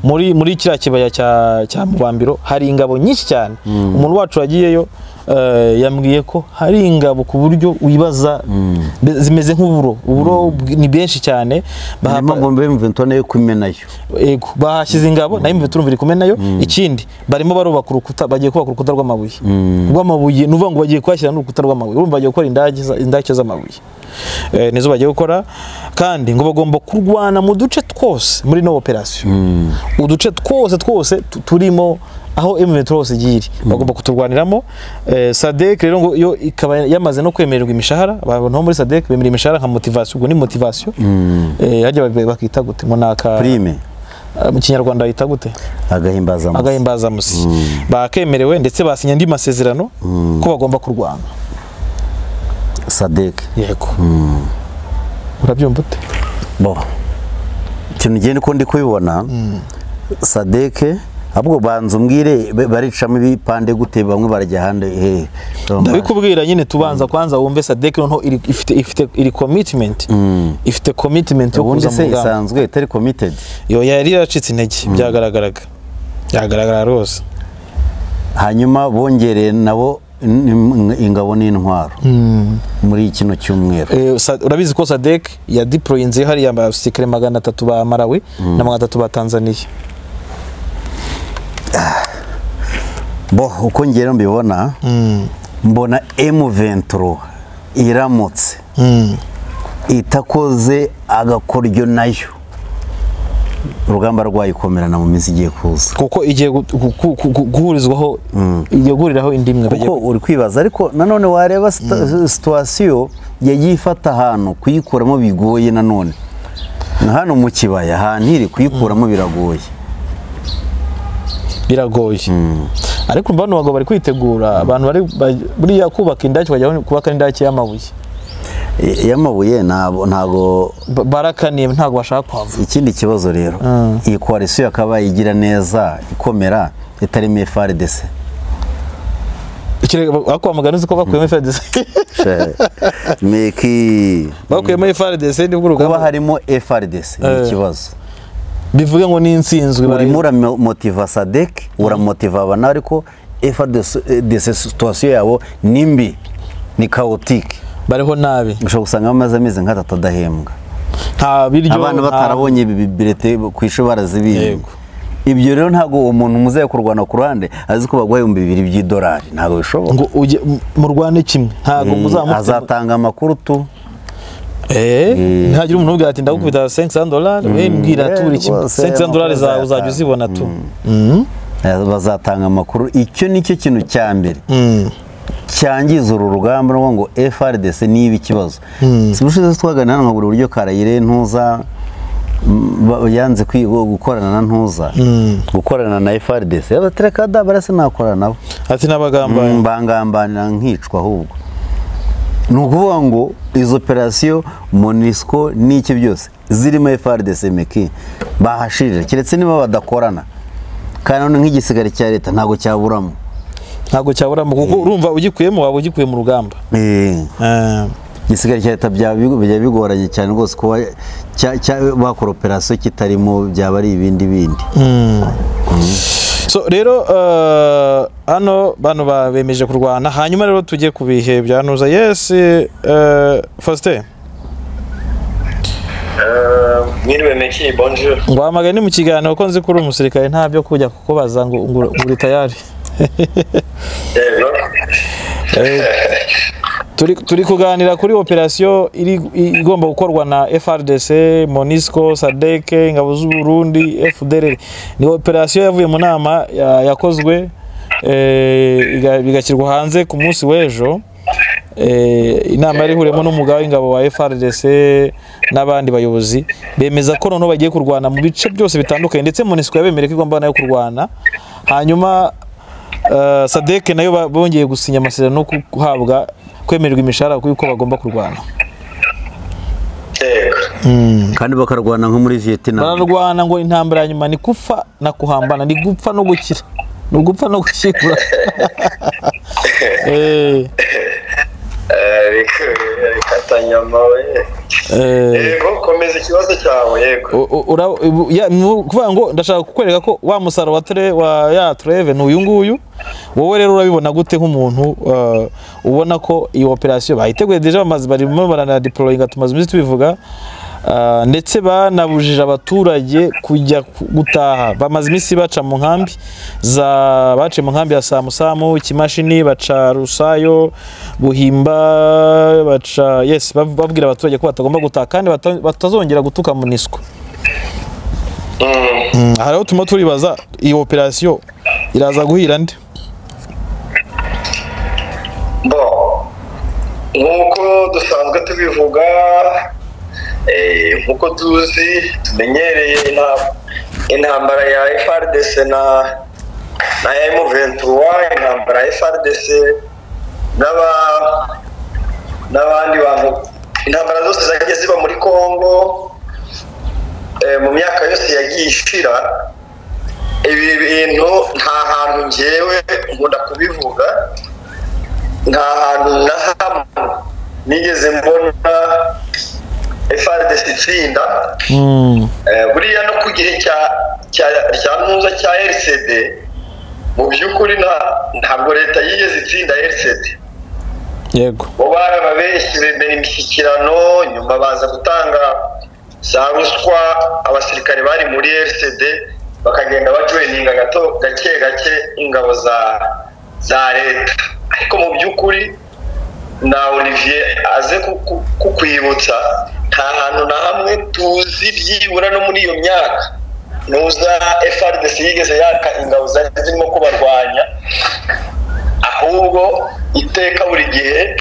muri muri kiriya kibaya cya cya mubambiro hari ingabo nyinshi cyane umuntu wacu wagiyeyo eh, yambwiye ko hari ingabo ku buryo wibaza mbe- zimeze nk'uburo uburo bw- ni benshi cyane
niyo
bahapa-
mpamvu bemventura nayo kumenayo
Ego, bahashyize ingabo nayo imwe turumva iri kumwe nayo ikindi barimo barubaka urukuta bagiye kubaka urukuta rw'amabuye rw'amabuye ni ukuvuga ngo bagiye kuhashyira n'urukuta rw'amabuye urumva bagiye gukora indake za- indake z'amabuye Eh, nizo bagiye gukora kandi ngo bagomba kurwana mu duce twose muri ino operasiyo uduce twose twose tu- turimo aho M23 hose igiye iri bagomba kuturwaniramo Eh, SADC rero ngo yo ikaba yamaze no kwemererwa imishahara abantu bo muri SADC bemera imishahara nka motivation ubwo ni motivation Eh, hajya ba- bakita gute ngo naka
prime
Ah, mu kinyarwanda yita gute
agahimbazamusyi
agahimbazamusi bakemerewe ndetse basinya andi masezerano ko bagomba kurwana
sadeke
yego urabyumva ute
bo ikintu ugenda uko ndi kubibona sadeke ahubwo banza umbwire ba- baricamo ibipande gute bamwe barajya ahandi hehe
ndabikubwira nyine tubanza kwanza wumve sadek noneho iri- ifite ifite iri commitment ifite commitment yo
ubundi
kuza mu
se
rugamba
isanzwe itari komitedi
yo yari yaracitse intege byagaragaraga byagaragara rwose
hanyuma bongereye nabo in- in- ingabo n'intwaro muri kino cyumweru
Eh, Sa- urabizi ko sadek yadiployinze hariya abasirikare magana atatu ba marawi na magana atatu ba tanzaniya
bo uko ngero mbibona mbona M23 iramutse itakoze agakoryo nayo urugamba rwayikomerana mu minsi igiye kuza
kuko igiye gu- gu- gu- gu- guhurizwaho igiye guhuriraho indi mwe bagiye
kuko uri kwibaza ariko nanone wareba sita- situwasiyo yagiye ifata ahantu kuyikuramo bigoye nanone nka hano mu kibaya ahantu iri kuyikuramo biragoye
biragoye ariko urumva bano bagabo bari kwitegura abantu bari ba- buriya kubaka indake bajya kubaka indake y'amabuye
I- iy'amabuye ntabwo ntabwo
Ba- barakaniye ntabwo bashaka kwava
ikindi kibazo rero iyi koalisiyo yakaba igira neza ikomera itarimo frdc
Ikirego- ako bamugana uzi ko bakuyemo FARDC
meki
bakuyemo FARDC nibwo
kuba
urugamba
harimo frdc ni
Eh.
ikibazo
bivuge ngo n'insinzwe
urimo uramotiva sadek uramotiva abana ariko efa dese situwasiyo yabo ni mbi ni kawutike
bariho nabi
ushobora gusanga bamaze amezi nk'atatu adahembwa
nta biryo
abana
nta-
batarabonye ibi birete ku ishuri barazibinga
Yego.
ibyo rero ntabwo umuntu muzehe kurwana ku ruhande azi ko baguha ibihumbi bibiri by'idolari ntabwo bishoboka
ngo ujye mu rwanda kimwe ntabwo
Eh,
muzamufite
azatanga amakuru tu
Eh, ntihagira umuntu ubwira ati ndagukubita 500 dolari we mbwira
Eh,
turi kimwe
rwose
500
amakuru
dolari zawe uzajya
azayatanga.
uzibona tu
Eh, bazatanga amakuru icyo nicyo kintu cya mbere cyangiza uru rugamba ni ukuvuga ngo frdc niba ikibazo si ubushize twaganira nka buri buryo karayire ntuza mm, ba- yanze kwiga gukorana na ntuza gukorana na frdc abatereka dabarase nakorana nabo
ati n'abagambanyi
Mm, bangambanira nkicwa ahubwo ni ukuvuga ngo izo operasiyo monisco n'iki byose zirimo frdc meki bahashirira keretse niba badakorana kandi none nk'igisigare cya leta ntabwo cyaburamo
ntabwo cyaburamo kuko urumva ugikuyemo waba ugikuye mu rugamba
Eh,
Eh,
igisigare cya leta byaba bigo- bijya bigoranye cyane rwose kuba cya- cya- bakora operasiyo kitarimo byaba ari ibindi bindi
so rero eh, hano bano ba- bemeje kurwana hanyuma rero tujye ku bihe bya ntuza yes eh, faustin
mwiriwe meki bonjour
ngwamagane ni mu kiganiro kuko nzi ko uri umusirikare nta byo kujya kukubaza ngo ngo uri tayari
rero
turi, turi kuganira kuri operasiyo iri i- igomba gukorwa na FRDC, MONUSCO, SADC, Ingabo z'u Burundi, FDLR. Ni operasiyo yavuye mu nama ya- yakozwe eh, iga- bigashyirwa hanze ku munsi w'ejo. Eh, inama yari ihuriyemo n'umugaba w'ingabo wa FRDC n'abandi bayobozi bemeza ko noneho bagiye kurwana mu bice byose bitandukanye ndetse MONUSCO yabemereye ko igomba nayo kurwana hanyuma eh, sadek nayo ba- bongeye gusinya amasezerano yo ku- guhabwa kwemererwa imishahara kuko bagomba kurwana
yego
kandi bakarwana nko muri vietnam
bararwana ngo intambara ya nyuma ni gupfa na kuhambana ni gupfa no gukira ni ugupfa no gushyingura Eh,
Eh, reka- reka tanyama we
eh,
yego komeza ikibazo cyawe yego
u- u- ura- ubu- ya- ni ukuvuga ngo ndashaka kukwereka ko wa musaruro wa ture wa ya tureve ni uyu nguyu wowe rero urabibona gute nk'umuntu eh, ubona ko iyi operasiyo bayiteguye deje bamaze barimo baranadiporoyinga tumaze iminsi tubivuga eh, ndetse banabujije abaturage kujya ku- gutaha bamaze iminsi baca mu nkambi za baciye mu nkambi ya samusamu kimashini baca rusayo buhimba baca yes bav- babwira abaturage ko batagomba gutaha kandi bata- batazongera gutuka mu niswa aha rero turimo turibaza iyi operasiyo iraza guhira nde
bo nk'uko dusanzwe tubivuga eh, nk'uko tuzi tumenyereye inta- intambara ya frdc na na m23 intambara ya frdc n'aba n'abandi bantu intambara zose zagiye ziba muri congo eh, mu myaka yose yagiye ishira ibi bintu nta hantu ngewe nkunda kubivuga nta hantu na hamwe nigeze mbona FRDC itsinda Eh, buriya no ku gihe cya cya- cya ntuza cya RCD mu by'ukuri nta- ntabwo leta yigeze itsinda RCD
yego
bo barababeshyi bemera imishyikirano nyuma baza gutanga za ruswa abasirikare bari muri RCD bakagenda bajoyininga gato gake gake ingabo za za leta ariko mu by'ukuri na Olivier aze ku- ku- kukwibutsa nta hantu na hamwe tuzi byibura no muri iyo myaka nuza FRDC yigeze yaka ingabo zari zirimo kubarwanya ahubwo iteka buri gihe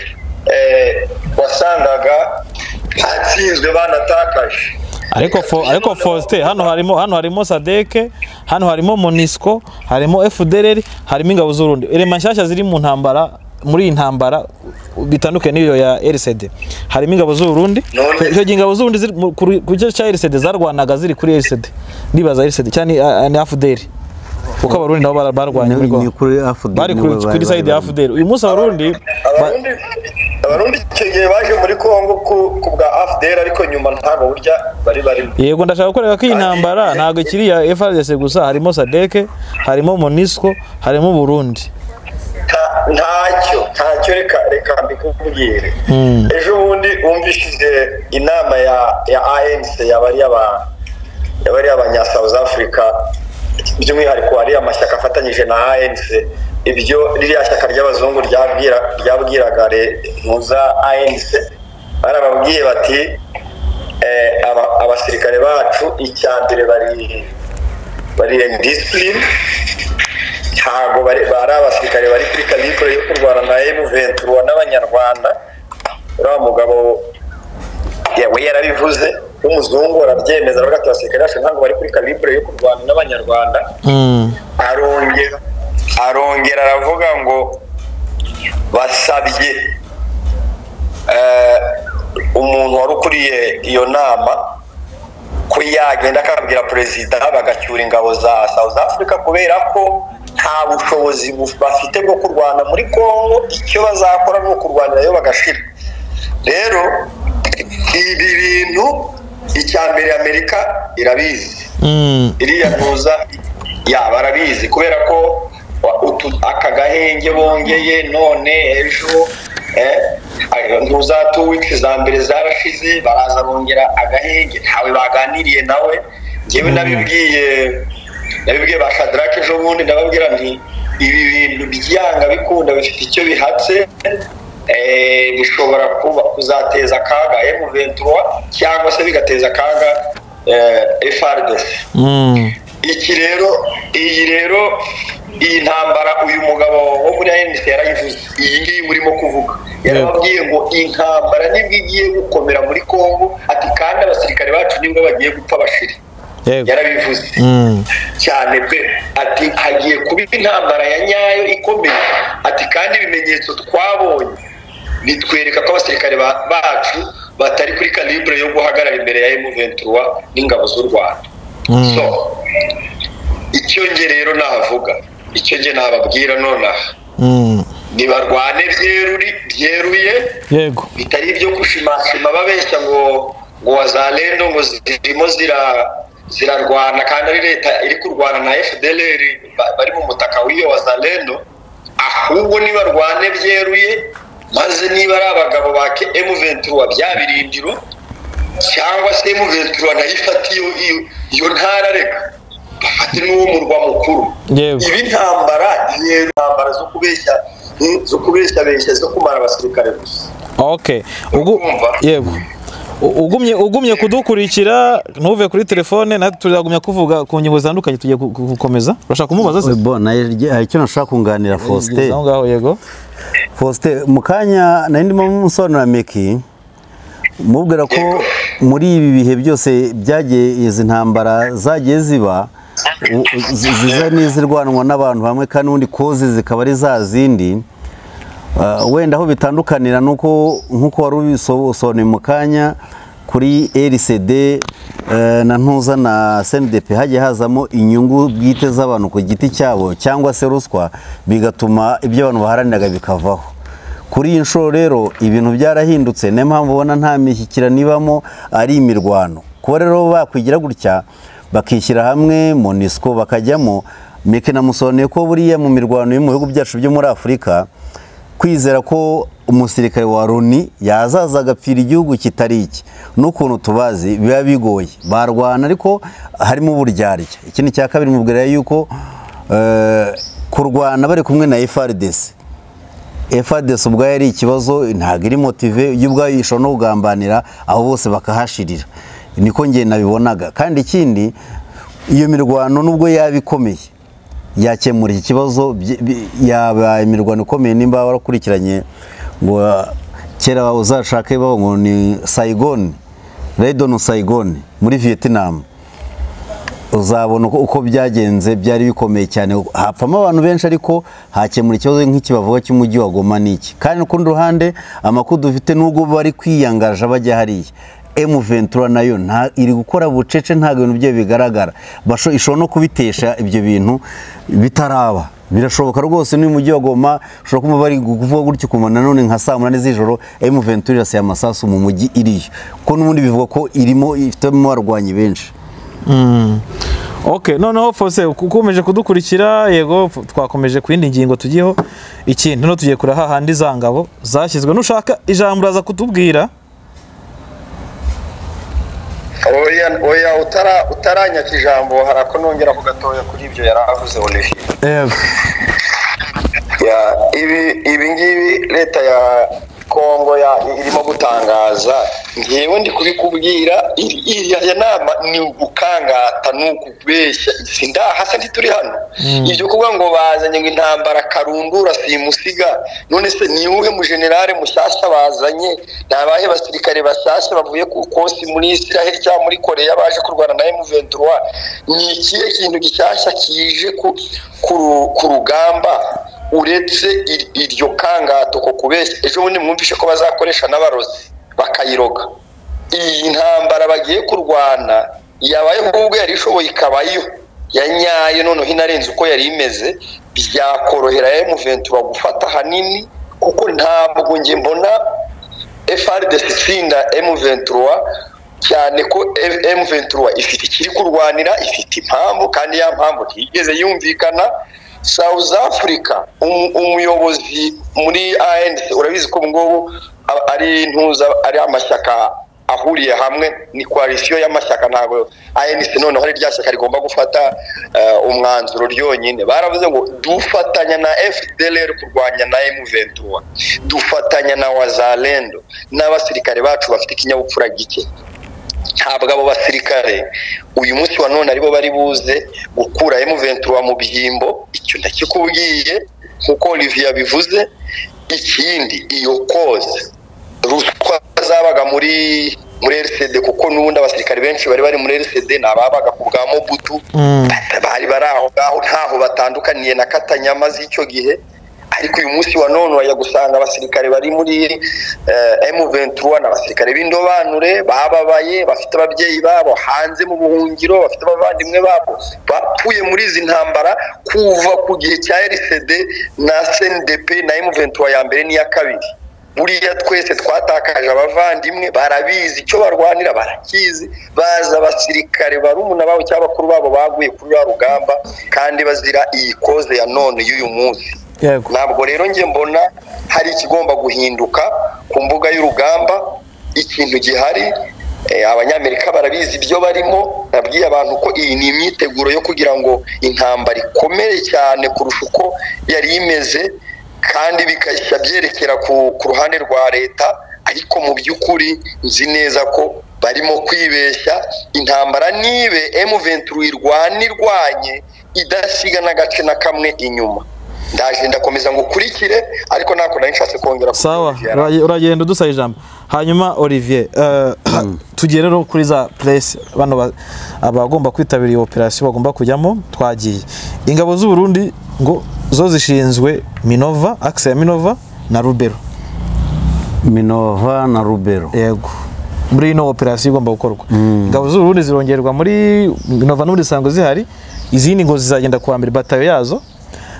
eh, wasangaga hatsinzwe banatakaje
ariko fo, ariko Faustin hano harimo hano harimo Sadeke hano harimo Monisco harimo FDLR harimo ingabo z'urundi elema nshyashya ziri mu ntambara muri iyi ntambara bitandukanye n'iyo ya RCD harimo ingabo z'urundi
None-
icyo gihe ingabo z'urundi ziri mu- ku ru- ku gice cya RCD zarwanaga ziri kuri RCD ndibaza RCD cyane ni FDL kuko abarundi nabo bara- barwanye muri
ni
Congo.
kuri afudeli
bari
nibo
kuri
bari-
kuri side ya
bari-
FDL uyu munsi abarundi ba-
abarundi abarundi icyo gihe baje muri congo ku, ku bwa afdr ariko nyuma ntabwo burya bari barimo
yego ndashaka gukorera ko iyi ntambara ntabwo ikiri iya FRDC gusa harimo sadeke harimo monisco harimo burundi
nta- ntacyo ntacyo reka reka mbikubwire ejo bundi wumvishije inama ya ya anc yabari aba yabari abanya south africa by'umwihariko ari amashyaka afatanyije na anc ibyo ririya shyaka ry'abazungu ryabwira ryabwiraga re- muza anc barababwiye bati eh, aba- abasirikare bacu icya mbere bari bari indisipuline ntabwo bari bari abasirikare bari kuri kabikore yo kurwana na emuventura n'abanyarwanda uriya mugabo ya- we yarabivuze w'umuzungu arabyemeza aravuga ati abasirikare bacu ntabwo bari kuri kabikore yo kurwana n'abanyarwanda arongera arongera aravuga ngo basabye eh, umuntu wari ukuriye iyo nama ko yagenda akabwira perezida bagacyura ingabo za south africa kubera ko nta bushobozi buf- bafite bwo kurwana muri congo icyo bazakora ni ukurwanirayo bagashira rero ibi bintu icya mbere amerika irabizi iriya ntuza ya barabizi kubera ko wa- utu- aka gahenge bongeye none ejo eh, ayo ntuza tu wiki za mbere zarashize baraza bongera agahenge ntawe baganiriye nawe njyewe nabibwiye nabibwiye ba shadarake ejo bundi ndababwira nti ibi bintu byanga bikunda bifite icyo bihatse eh, bishobora kuba kuzateza akaga emuventura cyangwa se bigateza akaga eh, frdc iki rero iyi rero iyi ntambara uyu mugabo wo muri ANC yarayivuze iyi ngiyi murimo kuvuga yarababwiye ngo intambara nibwo igiye gukomera muri Kongo ati kandi abasirikare bacu nibwo bagiye gupfa bashiri
yego
yarabivuze
Mm.
cyane pe ati hagiye kuba intambara ya nyayo ikomeye ati kandi ibimenyetso twabonye bitwereka ko abasirikare ba- bacu batari kuri calibre yo guhagarara imbere ya M23 n'ingabo z'u Rwanda so icyo nge rero navuga icyo nge nababwira nonaha
Mm.
nibarwane byeruri byeruye
yego
bitari ibyo gushimashima babeshya ngo ngo wazalendo ngo zirimo zira zirarwana kandi ari leta iri kurwana na FDLR ba- bari mu mutaka w'iyo wazalendo ahubwo nibarwane byeruye maze niba ari abagabo ba M23 bya birindiro cyangwa se M23 nayo ifata iyo iyo- iyo ntara reka bafate n'uwo murwa mukuru
Yewe.
ibi ntambara yero ntambara zo kubeshya zo kubeshyabeshya zo kumara abasirikare gusa
ok Ugu-
Urumva?
yego U- ugumye ugumye kudukurikira ntuve kuri telefone natwe tuzagumya kuvuga ku ngingo zitandukanye tugiye gu- gu- gukomeza urashaka kumubaza se
Bo, nayo rye- hari icyo nashaka kunganira faustin
aho ngaho yego
faustin mu kanya nari ndimo musobanurira meki mubwira ko muri ibi bihe byose byagiye izi ntambara zagiye ziba u- u- zi- ziza n'izirwanwa n'abantu bamwe kandi ubundi koze zikaba ari za zindi Uh, wenda aho bitandukanira nuko nkuko wari ubisobanuye mu kanya kuri RCD eh, na ntuza na CNDP hagiye hazamo inyungu bwite z'abantu ku giti cyabo cyangwa se ruswa bigatuma ibyo abantu baharaniraga bikavaho kuri iyi nshuro rero ibintu byarahindutse niyo mpamvu ubona nta mishyikirano ibamo ari imirwano kuba rero bakwigira gutya bakishyira hamwe monisco bakajyamo meke namusobanuye ko buriya mu mirwano yo mu bihugu byacu byo muri afurika kwizera ko umusirikare wa loni yazaza agapfira igihugu kitari iki n'ukuntu tubazi biba bigoye barwana ariko harimo uburyarya ikindi cya kabiri mubwira yuko eh, kurwana bari kumwe na frdc frdc ubwayo ari ikibazo ntabwo iri motive yo ubwayo ishobora no kugambanira abo bose bakahashirira niko ngenda nabibonaga kandi ikindi iyo mirwano nubwo yaba ikomeye yakemura iki kibazo byi- bi- yabaye imirwano ikomeye nimba warakurikiranye ngo ah, kera uzashake bavuga ngo ni sayigoni redoni sayigoni muri viyetinama uzabona uko- uko byagenze byari bikomeye cyane hapfamo abantu benshi ariko hakemura ikibazo nk'ikibavuga cy'umujyi wa Goma n'iki kandi ku rundi ruhande amakuru dufite n'ubwo bari kwiyangaje bajya hariya emu ventura nayo nta- iri gukora bucece ntabwo ibintu byayo bigaragara Basho- ishobora no kubitesha ibyo bintu bitaraba birashoboka rwose n'uyu mujyi wa Goma ushobora kumva bari kuvuga gutyo ukumva nanone nka saa munani z'ijoro emu ventura iraseye amasasu mu mujyi iriyo kuko n'ubundi bivuga ko irimo ifitemo abarwanyi benshi
ok noneho fose ukomeje kudukurikira yego twakomeje ku yindi ngingo tugiyeho ikintu no tugiye kure hahandi za ngabo zashyizwe nushaka ijambo uraza kutubwira
oya oya utara utaranyaka ijambo harako nongera ku gatoya kuri ibyo yari avuze olivier
yego
Ya, ibi ibi ngibi leta ya kongo ya irimo gutangaza ngewe ndi kubikubwira iri- iriya ya nama ni ugukangata ni ukubeshya sindahasa ntituri hano ibyo kuvuga ngo bazanye ngo intambara karundura simusiga none se ni uwuhe mujenerale mushyashya bazanye ni abahe basirikare bashyashya bavuye ku kosi muri israel cyangwa muri koreya baje kurwana na m23 ni ikihe kintu gishyashya kije ku- ku ru- ku rugamba uretse ir- iryo kangato ko kubeshya ejo bundi mwumvishe ko bazakoresha n'abarozi bakayiroga iyi ntambara bagiye kurwana yabayeho ubwo yari ishoboye ikabayo ya nyayo noneho inarenze uko yari imeze byakorohera emuventura gufata ahanini kuko ntabwo njye mbona FRDC itsinda M23 cyane ko M23 ifite ikiri kurwanira ifite impamvu kandi ya mpamvu ntiyigeze yumvikana South Africa um- umuyobozi muri ANC urabizi ko ubu ngubu a- ari ntuza ari amashyaka ahuriye hamwe ni koalisiyo y'amashyaka ntabwo ANC noneho ari rya shyaka rigomba gufata eh, umwanzuro ryonyine baravuze ngo dufatanya na FDLR kurwanya na M23 dufatanya na wazalendo n'abasirikare bacu bafite ikinyabupfura gike ntabwo abo basirikare uyu munsi wa none aribo bari buze gukura M23 mu byimbo icyo ndakikubwiye nk'uko Olivier bivuze ikindi iyo koze ruswa zabaga muri muri RCD kuko n'ubundi abasirikare benshi bari bari muri RCD ni ababaga ku bwa Mobutu bari bari aho ngaho ntaho batandukaniye na Katanyama z'icyo gihe ariko uyu munsi wa none wajya gusanga abasirikare bari muri eh, M23 ni abasirikare b'indobanure bababaye bafite ababyeyi babo hanze mu buhungiro bafite abavandimwe babo bapfuye muri izi ntambara kuva ku gihe cya RCD na CNDP na M23 ya mbere n'iya kabiri buriya twese twatakaje abavandimwe barabizi icyo barwanira barakizi bazi abasirikare barumuna babo cyangwa bakuru babo baguye kuri ya rugamba kandi bazira iyi koze ya none y'uyu munsi
yego
ntabwo rero njye mbona hari ikigomba guhinduka ku mbuga y'urugamba ikintu gihari eh, abanyamerika barabizi ibyo barimo nabwiye abantu ko iyi ni imyiteguro yo kugira ngo intambara ikomere cyane kurusha uko yari imeze kandi bigahita byerekera ku, ku ruhande rwa leta ariko mu by'ukuri nzi neza ko barimo kwibeshya intambara nibe M23 irwana irwanye idasiga n'agace na kamwe inyuma ndaje ndakomeza ngo ukurikire ariko ntabwo nari nshatse kongera ku
sawa
byo yari
uraye- uragenda udusaba ijambo hanyuma olivier eh, tugiye rero kuri za puresi bano ba- abagomba kwitabira iyo operasiyo bagomba kujyamo twagiye ingabo z'u Burundi ngo zo zishinzwe minova akisi ya minova na rubero
minova na rubero
yego muri ino operasiyo igomba gukorwa ingabo z'u Burundi zirongerwa muri minova n'ubundi zisanzwe zihari izindi ngo zizagenda kuwa mbere batayo yazo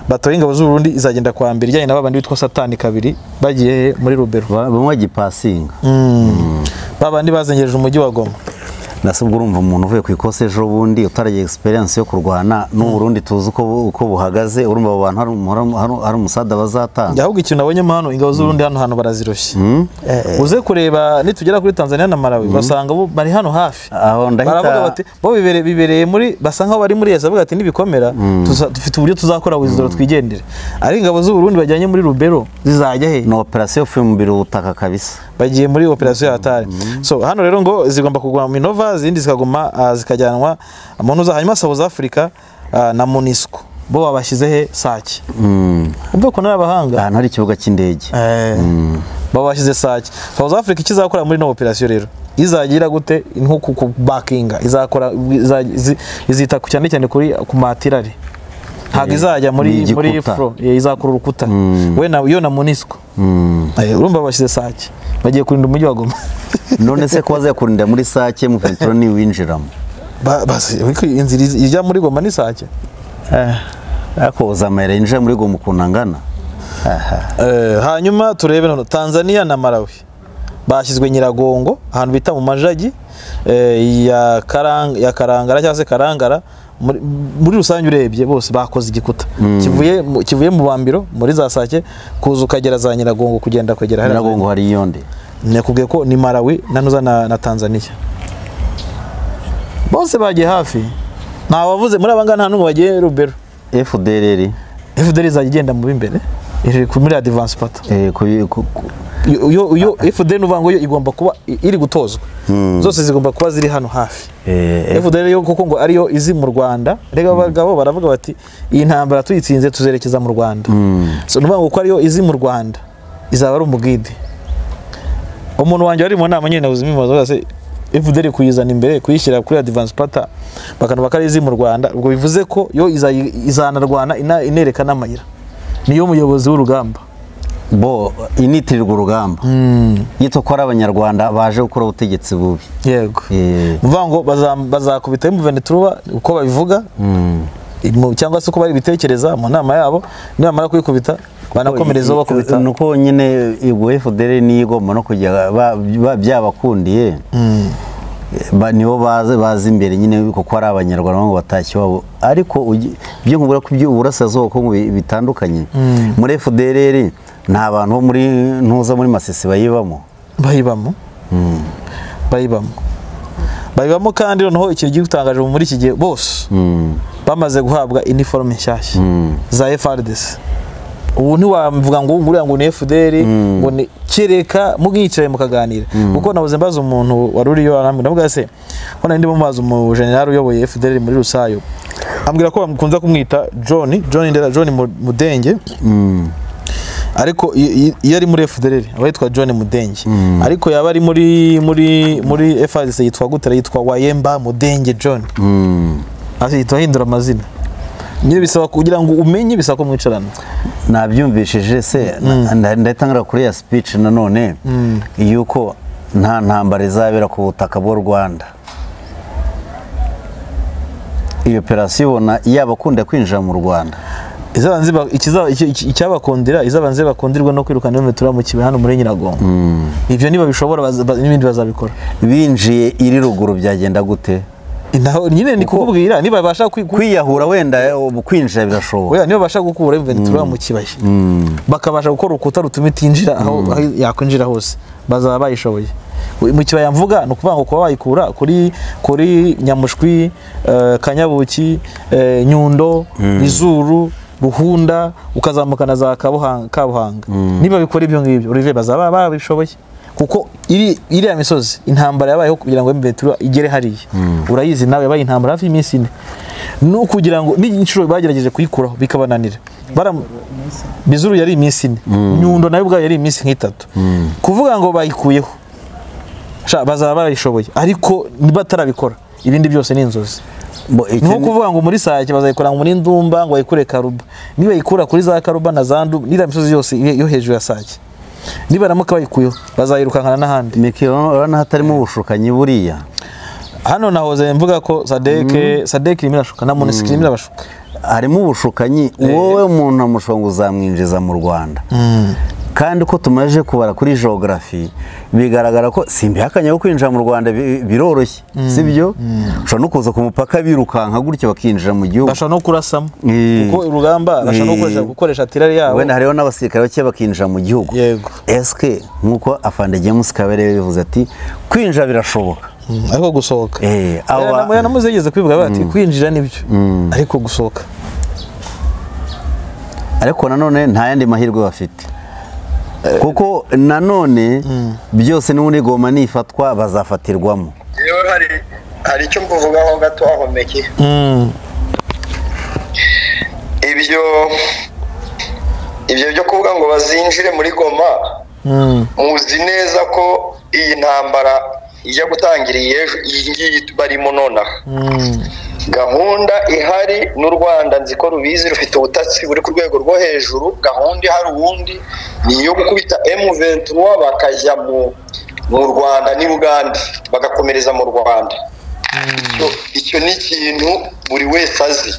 batayo y'ingabo z'u Burundi izagenda kuwa mbere ijyanye na babandi bitwa satani kabiri bagiye he? muri rubero
Ba- bamwe bagipasinga
babandi bazengereje umujyi wa goma
nase ubwo urumva umuntu uvuye ku ikosi ejo bundi utaragiye experience yo kurwana n'uburundi tuzi uko bu- uko buhagaze urumva abo bantu hari umu- hari umu- hari umu- hari umusada bazatanga
ahubwo ikintu nabonyemo hano ingabo z'urundi hano hantu baraziroshye uze kureba nitugera kuri tanzania na malawi basanga bo bari hano hafi
Aho ndahita-
baravuga bati bo bibere- bibereye muri basanga aho bari muri yesi bavuga ati nibikomera tuza- dufite uburyo tuzakora wizidoro twigendere ariko ingabo z'uburundi bajyanye muri rubero zizajya he
ni operasiyo yo kuyimumbira ubutaka kabisa
bagiye muri operasiyo ya hatari so hano rero ngo zigomba kuguma mu minova izindi zikaguma ah, zikajyanwa mu ntuza hanyuma south africa ah, na munisco bo babashyize he sake ubwo ko n'abahanga
ahantu hari ikibuga cy'indege
Eh, baba bashyize sake south africa icyo izakora muri ino operasiyo rero izagira gute nko ku- ku bakinga izakora iza- izi- izita ku- cyane cyane kuri ku matirari ntabwo izajya
ni
muri muri
igikuta.
fro eh, izakora urukuta we na yo na munisco Eh, urumva bashyize sake bagiye kurinda umujyi wa goma
none se ko bazakurindira muri sake mu venturo niwinjiramo
Ba- basi, ariko inzira iz- ijya muri goma ni sake
ariko uzamayira yinjira muri gomu ukuntu angana
Eh, hanyuma turebe noneho tanzania na malawi bashyizwe nyiragongo ahantu bita mu majagi eh, ya Karang- ya karangara cyangwa se karangara muri- muri rusange urebye bose bakoze igikuta kivuye mu- kivuye mu bambiro muri za sake kuza ukagera za nyiragongo kugenda kugera hariya
nyiragongo hari iyo nde
nakubwiye ko ni marawi nanuza na, na tanzania bose bagiye hafi ntawavuze muri abangana nta n'umwe wagiye rubero
fdrr
fdr izajya igenda mu b'imbere iri ku- muri adivansi pata
eh, ku- ku- ku-
iyo iyo fdr ni uvuga ngo yo igomba kuba i- iri gutozwa zose zigomba kuba ziri hano hafi
eh,
fdr yo kuko ngo ariyo izi mu rwanda rega abagabo baravuga bati iyi ntambara tuyitsinze tuzerekeza mu rwanda so ni ukuvuga ngo kuko ariyo izi mu rwanda izaba ari umugide umuntu wanjye wari mu nama nyine nabuze impimazo zose fdr kuyizana imbere kuyishyira kuri adivansi pata bakanavuga ko ari izi mu rwanda ubwo bivuze ko yo iza- izanarwana ina- inereka n'amayira niyo muyobozi w'urugamba
bo initirirwa urugamba yitwa ko ari abanyarwanda baje gukora ubutegetsi bubi
yego
Eh,
ni ukuvuga ngo baza- bazakubita imuvenituruba uko babivuga mu- cyangwa se uko bari bitekereza mu nama yabo nibamara kuyikubita banakomerezaho bakubita
ni uko nyine igwa fdr niyo igomba no kujya ba- ba- byabakundiye ba- nibo bazi bazi imbere nyine kuko ari abanyarwanda ngo batashye iwabo ariko ugi- ibyo nkubwira ko iby'uburasirazuba kuko bitandukanye muri fdr nta bantu bo muri ntuza muri masisi bayibamo
bayibamo bayibamo bayibamo kandi noneho ikintu gitangaje muri iki gihe bose bamaze guhabwa iniforume nshyashya za FRDC ubu ntiwavuga ngo nguriya ngo ni FDR ngo ni kereka mubwicaye mukaganira kuko nabuze mbaza umuntu wari uriyo arambwira ndavuga se hano ndimo mbaza umu general uyoboye FDR muri rusayo ambwira ko bakunze kumwita John John Ndera John Mu- Mudenge ariko i- i- iyo ari muri FDR aba yitwa John Mudenge ariko yaba ari muri muri muri FRDC yitwa gutera yitwa Wayemba Mudenge John Ati turahindura amazina nyine bisaba kugira ngo umenye bisaba ko mwicarana
nabyumvishije se ndatangira kuri ya speech nanone yuko nta ntambara izabera ku butaka bw'u rwanda iyo operasiyo ubona yabakunda kwinjira mu rwanda
Izaba nziba- ikiza- iki- iki- icyabakundira izabanze bakundirwa no kwirukana metero mu kibuye hano muri nyiragongo ibyo niba bishobora baza- ba- n'ibindi bazabikora
binjiye iri ruguru byagenda gute
naho nyine ni kukubwira niba babasha kwi- kwi-
kwiyahura wenda eh, ubu kwinjira birashoboka
oya, niba babasha gukura ventura mu kibaya bakabasha gukora urukuta rutuma itinjira aho aho yakwinjira hose bazaba bayishoboye mu kibaya mvuga ni ukuvuga ngo kuba wayikura kuri kuri nyamushwi eh, kanyabuki eh, nyundo izuru ruhunda ukazamukana za kabuhanga kabuhanga niba bikora ibyo ngibyo urive bazaba babishoboye kuko iri iriya misozi intambara yabayeho kugira ngo mbetura igere hariya urayizi nawe yabaye intambara hafi y'iminsi ine ni ukugira ngo n'inshuro bagerageje kuyikuraho bikabananira Baram- bizuru yari iminsi ine nyundo nayo ubwayo yari iminsi nk'itatu kuvuga ngo bayikuyeho Sha, bazaba bayishoboye ariko batarabikora ibindi byose ni inzozi
Bo, iki
ni nko
ni-
kuvuga ngo muri sake bazayikora ngo muri ndumba ngo bayikure karuba niba yikura kuri za karuba na za ndumba n'iriya misozi yose yo- yo hejuru ya sake nibaramuka bayikuyeho bazayirukankana n'ahandi
Miki, urabona hatarimo ubushukanyi buriya
hano nahoze mvuga ko sadeke sadeke irimo irashuka na monisiki irimo irabashuka
harimo ubushukanyi wowe umuntu amushobora ngo uzamwinjiza mu rwanda kandi ko tumaze kubara kuri geography bigaragara ko simbihakanye ko kwinjira mu rwanda bi- biroroshye sibyo ushobora no kuza ku mupaka birukanka gutya bakinjira mu gihugu
bashobora no kurasamo
Eh.
kuko urugamba bashobora no gukoresha-
Eh.
gukoresha tirari yabo
wenda hariho n'abasirikare bake bakinjira mu gihugu
Yego.
eske nk'uko afande james kabere yabivuze ati kwinjira birashoboka
ariko gusohoka
Eh, aba-
aba namuze yigeze kwivuga bati kwinjira nibyo ariko gusohoka
ariko nanone nta yandi mahirwe bafite kuko nanone byose n'ubundi igoma nifatwa bazafatirwamo
rero hari hari icyo mvugaho gato aho mekeye ibyo ibyo byo kuvuga ngo bazinjire muri goma muzi neza ko iyi ntambara ijya gutangira iyi ejo iyi ngiyi barimo nonaha gahunda ihari n'u rwanda nzi ko rubizi rufite ubutasi buri ku rwego rwo hejuru gahunda ihari ubundi ni iyo gukubita M23 bakajya mu mu rwanda n'i bugande bagakomereza mu rwanda Icyo- icyo ni ikintu buri wese azi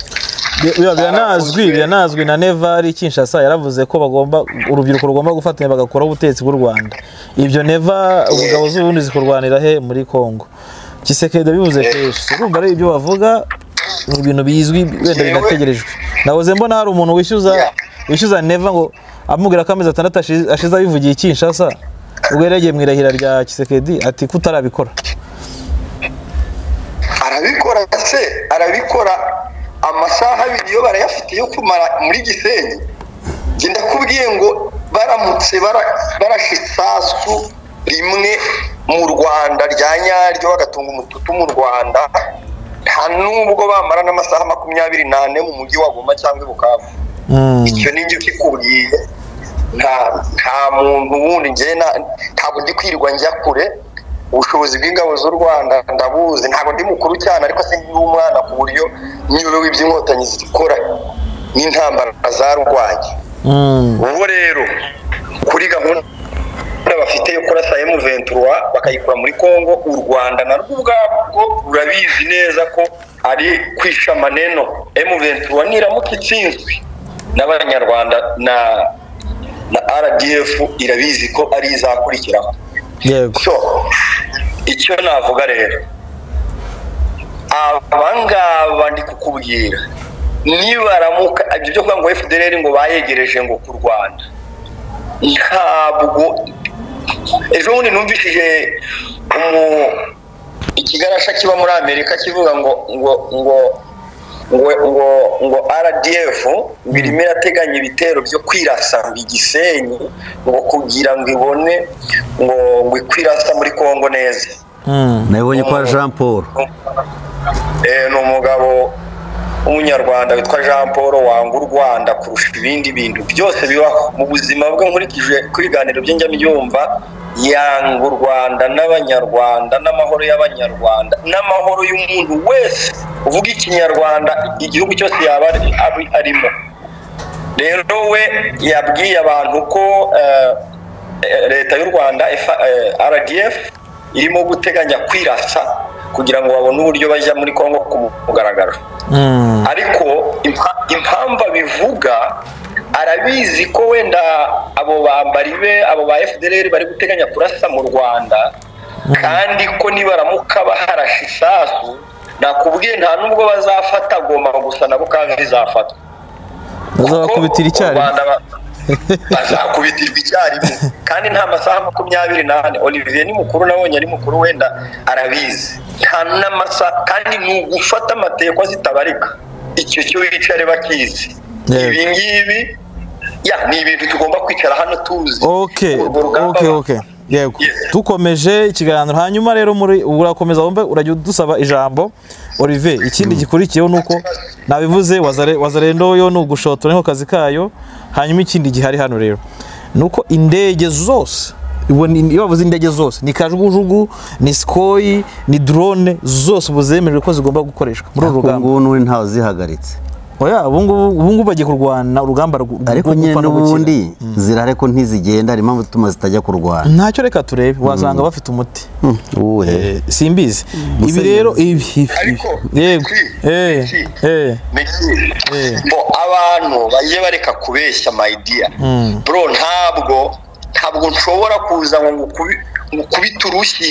Bi- biba biranazwi biranazwi na nevari kinshasa yaravuze ko bagomba urubyiruko rugomba gufatanya bagakoraho ubutegetsi bw'u rwanda ibyo neva ubugabo z'ubundi zikurwanira he muri kongo kisekedi bivuze kenshi urumva ari ibyo bavuga ni ibintu bizwi wenda
Yewe.
binategerejwe nahoze mbona hari umuntu wishyuza
Yeah.
wishyuza neva ngo amubwira ko amezi atandatu ashize- ashize abivugiye i kinshasa ubwo yari yagiye mu irahira rya kisekedi ati kutarabikora
arabikora se arabikora amasaha abiri yo barayafite yo kumara muri gisenyi njye ndakubwiye ngo baramutse bara- barashe isasu rimwe mu rwanda rya nyaryo bagatunga umututu mu rwanda nta nubwo bamara n'amasaha makumyabiri n'ane mu mujyi wa goma cyangwa i bukavu
Mm.
icyo ni njye ukikubwiye nta nta muntu wundi njye na- ntabwo ndi kwirirwa njya kure ubushobozi bw'ingabo z'u rwanda ndabuzi ntabwo ndi mukuru cyane ariko se ndi umwana ku buryo nyobewe iby'inkotanyi zikora n'intambara zarwanye
Mm.
ubu rero kuri gahunda bafite yo kurasa M23 bakayikura muri Kongo u Rwanda na rwo ubwabwo rurabizi neza ko ari kwisha maneno M23 niramuka itsinzwe n'abanyarwanda na na RDF irabizi ko ari izakurikiraho
yego
so icyo navuga rero abangaba ndi kukubwira nibaramuka ibyo byo kuvuga ngo fdr ngo bayegereje ngo ku rwanda ntabwo ejo bundi numvishije umu- ikigarasha kiba muri amerika kivuga ngo ngo ngo ngo ngo ngo rdf ngo irimo irateganya ibitero byo kwirasa ngo igisenyi ngo kugira ngo ibone ngo ngo ikwirasa muri kongo neza
Mm.
nabibonye kwa jean paul
Eh, ni umugabo w'umunyarwanda witwa jean paul wanga u rwanda kurusha ibindi bintu byose bibaho mu buzima bwe nkurikije ku biganiro bye njya mbyumva yanga u rwanda n'abanyarwanda n'amahoro y'abanyarwanda n'amahoro y'umuntu wese uvuga ikinyarwanda igihugu cyose yaba ari- ari- arimo rero we yabwiye abantu ko eh, eh, leta y'u rwanda F- eh, rdf irimo guteganya kwirasa kugira ngo babone uburyo bajya muri congo ku mugaragaro
Mm.
ariko impa- impamvu abivuga arabizi ko wenda abo bambari be abo ba fdr bari guteganya kurasa mu rwanda kandi ko nibaramuka baharashe isasu nakubwiye nta n'ubwo bazafata goma gusa nabo kandi bizafatwa
bazabakubitira icyarimwe
Rwanda ba- bazakubitirwa icyarimwe kandi nta masaha makumyabiri n'ane olivier ni mukuru nabonye ari mukuru wenda arabizi nta n'amasaha kandi ni ugufata amateko zitabarika icyo cyo wicare bakizi
Yego.
ibi ngibi ya ni ibintu tugomba kwicara hano tuzi
ok
Urwo rugamba
ok ok yego
Yes.
dukomeje ikiganiro hanyuma rero muri urakomeza wumve urajya udusaba ijambo olivier ikindi gikurikiyeho ni uko nabivuze wazare- wazarendo yo ni ugushotora niho kazi kayo hanyuma ikindi gihari hano rero ni uko indege zose ubu ni- iyo bavuze indege zose ni kajugujugu ni sikoyi ni drone zose ubu zemerewe ko zigomba gukoreshwa muri uru
ubu
rugamba
ngubu n'ubu ntawe uzihagaritse
oya ubu ngubu ubu ngubu bagiye kurwana urugamba rwo
ariko
rwo
nyine
gupfa no gukira.
n'ubundi zirahari ko ntizigenda hari impamvu ituma zitajya kurwana
ntacyo reka turebe wasanga bafite umuti
uwuhe
Eh, simbizi ibi rero ibi ibi
Ariko,
ibi. yego
si,
eh
si.
eh
Meki,
Eh.
ngo abantu bajye bareka kubeshya mayidiya
Mm.
bro ntabwo ntabwo nshobora kuza ngo ngukubi- ngukubite urushyi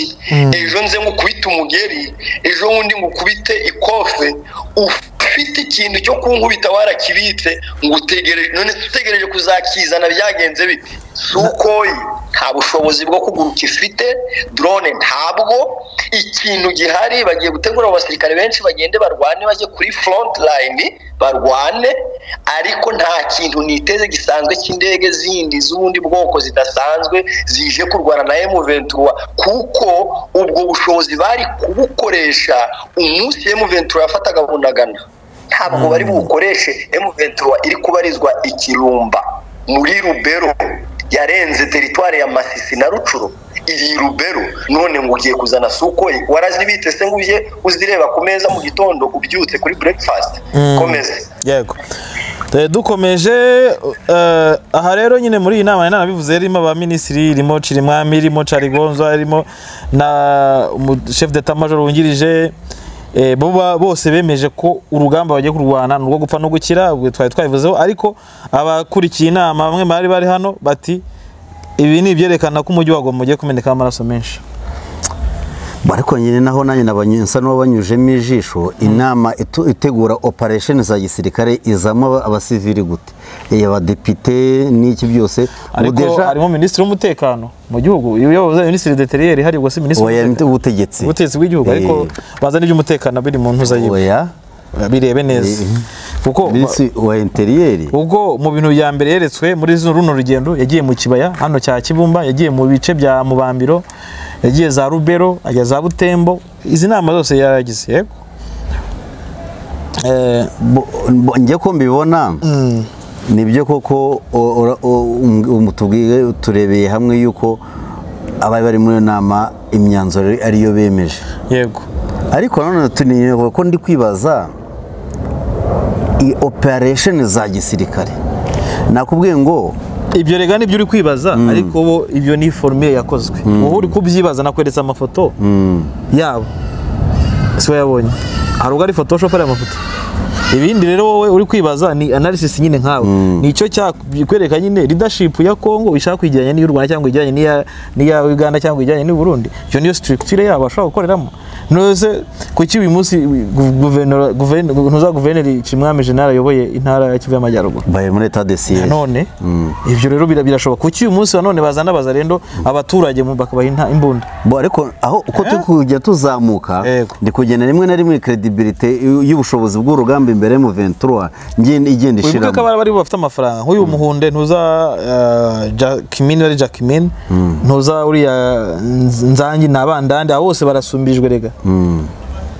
ejo nze ngukubite umugeri ejo bundi ngukubite ikofe ufite ikintu cyo kunkubita warakibitse ngutegereje none se utegereje kuzakizana byagenze bite sukoyi nta bushobozi bwo kuguruka ifite drone ntabwo ikintu gihari bagiye gutegura abasirikare benshi bagende barwane bajye kuri front line barwane ariko nta kintu niteze gisanzwe cy'indege zindi z'ubundi bwoko zidasanzwe zije kurwana na M23 kuko ubwo bushobozi bari kubukoresha umunsi M23 yafataga bunagana ntabwo bari bukoreshe M23 iri kubarizwa ikirumba muri Rubero yarenze teritwari ya Masisi na Rucuro iri i Rubero none ngo ugiye kuzana sukoyi warazibitse se ngo ujye uzireba ku meza mu gitondo ubyutse kuri breakfast komeza
yego Eh, dukomeje eh, aha rero nyine muri iyi nama nari nanabivuze irimo abaminisitiri irimo Cirimwami irimo Carigonza irimo na umu- chef d'etat major wungirije eh, bo ba- bose bemeje ko urugamba bagiye kurwana ni urwo gupfa no gukira ubwo twari twabivuzeho ariko abakurikiye inama bamwe bari bari hano bati ibi ni ibyerekana ko umujyi wa Goma ugiye kumenekaho amaraso menshi
ariko nyine naho nanjye nabanye- nsa n'uwabanyujemo ijisho inama itu- itegura operesheni za gisirikare izamo abasivili gute iyo abadepite n'iki byose ubu
ariko
deja-
harimo minisitiri w'umutekano mu gihugu iyo yavuze minisitiri deteriyeri hari ubwo si minisitiri
oya
w'umutekano.
ubutegetsi
ubutegetsi bw'igihugu ariko baza n'iby'umutekano biri mu ntuza yiwe
oya
birebe neza
Eh.
kuko
minsi wa interiyeri
ubwo mu bintu bya mbere yeretswe muri zo- runo rugendo yagiye mu kibaya hano cya kibumba yagiye mu bice bya mubambiro yagiye za rubero ajya za butembo izi nama zose yaragize yego Eh,
Bo- bo- njye ko mbibona nibyo koko o- ora- o- um- um- tubwiye turebeye hamwe yuko abari bari muri iyo nama imyanzuro ariyo bemeje
yego
ariko nanone tunireba ko ndi kwibaza i operesheni za gisirikare nakubwiye ngo
ibyo rega nibyo uri kwibaza ariko bo ibyo ni forume yakozwe wowe uri kubyibaza nakweretse amafoto yabo si we yabonye hari ubwo ari photoshop ari amafoto ibindi rero wowe uri kwibaza ni analysis nyine nkawe ni icyo cyakwereka nyine leadership ya Congo ishaka kwijyanye n'iy'u Rwanda cyangwa ijyanye n'iya n'iya Uganda cyangwa ijyanye n'u Burundi iyo niyo structure yabo bashobora gukoreramo nose kuki uyu munsi gu- guverinoma guverinoma ntuza guverineri Kimwami General ayoboye intara ya Kivu y'Amajyaruguru
baye muri leta de siye
none ibyo rero bira- birashoboka kuki uyu munsi wa none bazana bazarendo abaturage mu- bakabaha inta- imbunda
bo ariko aho uko turi kujya tuzamuka
Yego.
ndi kugenda rimwe na rimwe kredibilite y'ubushobozi bw'urugamba imbere mu 23 ngenda igenda
uyu
ishiramo
mutwe kabara bari bafite amafaranga nk'uyu muhunde ntuza eh, Jacquemin ari Jacquemin ntuza uriya Nz- nzangi ni abandande abo bose barasumbijwe rega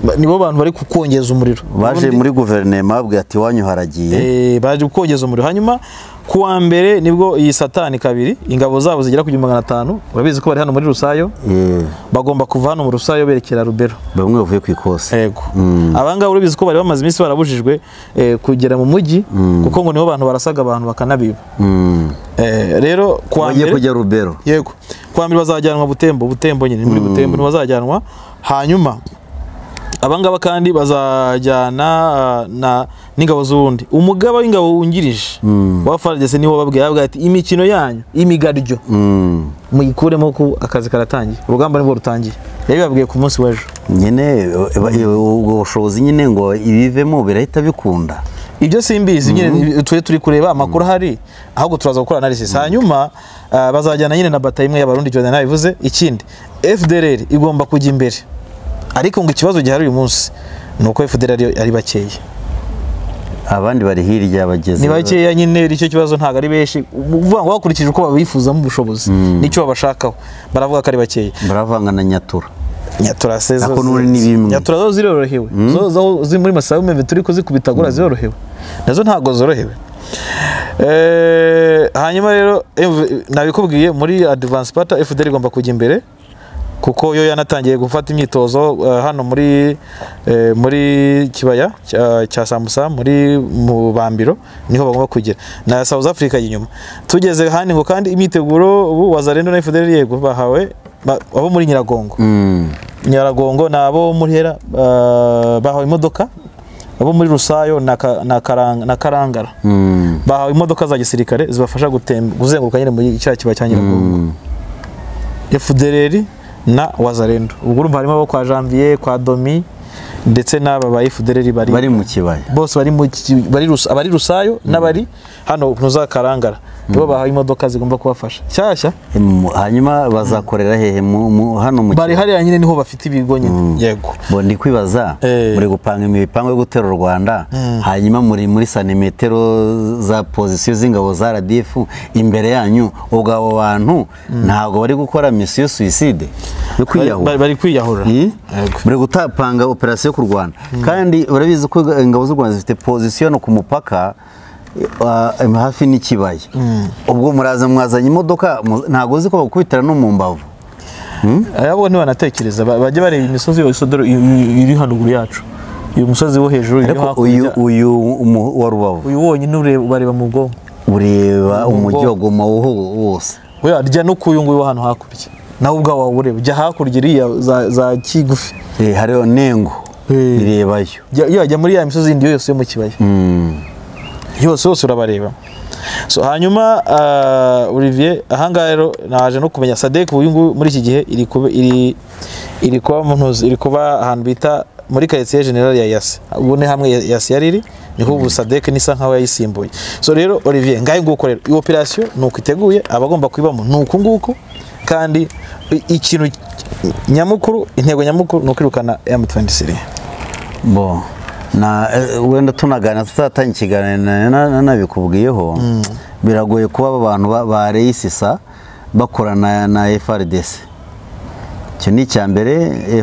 Ba- nibo bantu bari kukongeza umuriro
baje
Ubundi-
muri guverinoma babwiye ati iwanyu haragiye
Eh, baje kukongeza umuriro hanyuma ku wa mbere nibwo iyi satani kabiri ingabo zabo zigera ku gihumbi magana atanu urabizi ko bari hano muri rusayo
Eh,
bagomba kuva hano mu rusayo berekera rubero
bamwe bavuye ku ikosi
yego abangaba urabizi ko bari bamaze iminsi barabujijwe eh, kugera mu mujyi kuko ngo nibo bantu barasaga abantu bakanabiba
Mm.
Eh, rero kuwa
bagiye
mbere
kujya rubero
yego kuwa mbere bazajyanwa butembo butembo nyine ni muri butembo nibo bazajyanwa hanyuma abangaba kandi bazajyana ah, na n'ingabo z'ubundi umugaba w'ingabo wungirije wa FARDC niwo wababwiye yababwiye ati imikino yanyu imigaryo
Mm.
muyikuremo ko akazi karatangiye urugamba nibwo rutangiye yabibabwiye ku munsi w'ejo
nyine eh, ba- eh, ubwo bushobozi nyine ngo ibivemo birahita bikunda
ibyo simbizi nyine turi turi kureba amakuru ahari ahubwo turaza gukora analysis hanyuma ah, bazajyana nyine na bataye imwe y'abarundi Jordan nabivuze ikindi FDLR igomba kujya imbere ariko ngo ikibazo gihari uyu munsi ni uko FDLR ari, ari bakeya
abandi bari hirya bageze
ni bakeya nyine icyo kibazo ntabwo ari benshi uvuga ngo bakurikije uko babifuzamo ubushobozi nicyo babashakaho baravuga ko ari bakeya
baravanga na nyatura
nyatura se zo
Ako
zi-
n'uri ni bimwe.
nyatura zo zirorohewe zo zo ziri muri masaha y'umweru turi kuzikubitagura zirorohewe nazo ntabwo zorohewe Eh, hanyuma rero eh, nabikubwiye muri advance pata fdr igomba kujya imbere kuko yo yanatangiye gufata imyitozo eh, hano muri eh, muri kibaya cya- cya samusa muri mubambiro niho bagomba kugera na south africa inyuma tugeze handi ngo kandi imyiteguro ubu wazarendo na fdr yego bahawe ba- abo muri nyiragongo
Mm.
nyaragongo ni abo muri hera ah, bahawe imodoka abo muri rusayo na Ka- na Karang- na karangara
Mm.
bahawe imodoka za gisirikare zibafasha gutem- kuzenguruka nyine muri kiriya kiba cya nyiragongo efudereri na wazarendo ubwo urumva harimo abo kwa janvier kwa domi ndetse n'aba ba efudereri bari
bari mu kibaya
bose bari mu ki- bari Rusa- abari rusayo n'abari hano ntuza karangara nibo bahawe imodoka zigomba kubafasha nshyashya
Mu- hanyuma bazakorera hehe mu- mu- hano mu
bari
kibaya
hariya nyine niho bafite ibigo nyine yego
bo ndi kwibaza
Eh.
muri gupanga imipango yo gutera u rwanda hanyuma muri muri santimetero za pozisiyo z'ingabo za rdf imbere yanyu ubwo abo bantu ntabwo bari gukora misiyo suicide yo
Bari-
kwiyahura
bari kwiyahura
Eh? muri gutapanga operasiyo ku rwanda kandi urabizi ko ingabo z'u rwanda zifite pozisiyo hano ku mupaka eh, ah, hafi n'ikibaya ubwo muraza mwazanye imodoka mu- ntabwo uzi ko bakubitira no mu mbavu
ayabo ntibanatekereza ba- bajya bareba imisozi yose dore i- i- iri haruguru yacu uyu musozi wo hejuru iri
ariko uyu
hakurya
uyu mu- wa rubavu
uyu wonyine ureba- ubareba mu bwonko
ureba
Umugongo.
umujyogoma wo- wose
we rya no kuyu nguyu wo hano hakurya nawe ubwawe wawureba jya hakurya iriya za- za kigufi
Eh, hariho nengo
Eh.
irebayo
Jya- iyo wajya muri ya misozi yindi yose yo mu kibaya yose yose urabareba so hanyuma ah, Olivier ahangaha rero naje no kumenya sadek uyu nguyu muri iki gihe iri kube- iri iri kuba mu ntuzi iri kuba ahantu bita muri karitsiye generali ya yasi ubu ni hamwe yasi yari iri niho ubu sadeke nisa nkaho yayisimbuye so rero olivier ngahe nguko rero iyi operasiyo ni uko iteguye abagomba kuyibamo ni uku nguku kandi i- ikintu nyamukuru intego nyamukuru ni ukwirukana m23
bo na eh, wenda tunagana tuzatanga ikiganiro na- na- na- nabikubwiyeho biragoye kuba aba bantu ba- ba reyisisa bakorana na frdc icyo ni icya mbere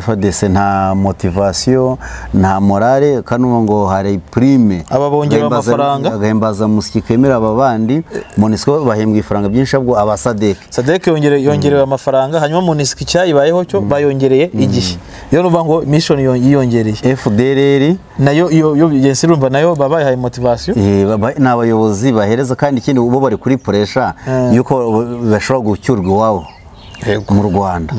frdc nta motivasiyo nta morale kanuma ngo hari purime
Aba bongera amafaranga.
agahimbaza musiki kemera aba bandi monisiko bahembwa ifaranga byinshi ahubwo abasadeke
sadeke yongere- yongerewe amafaranga hanyuma munisika icyayibayeho cyo bayongereye igihe iyo nuvuga ngo mission yo- yiyongereye
fdrr
nayo iyo iyo ngenzi urumva nayo baba bayihaye motivasiyo
Eh, baba- ni abayobozi bahereza kandi ikindi bo bari kuri puresha yuko bashobora gucyurwa iwabo mu rwanda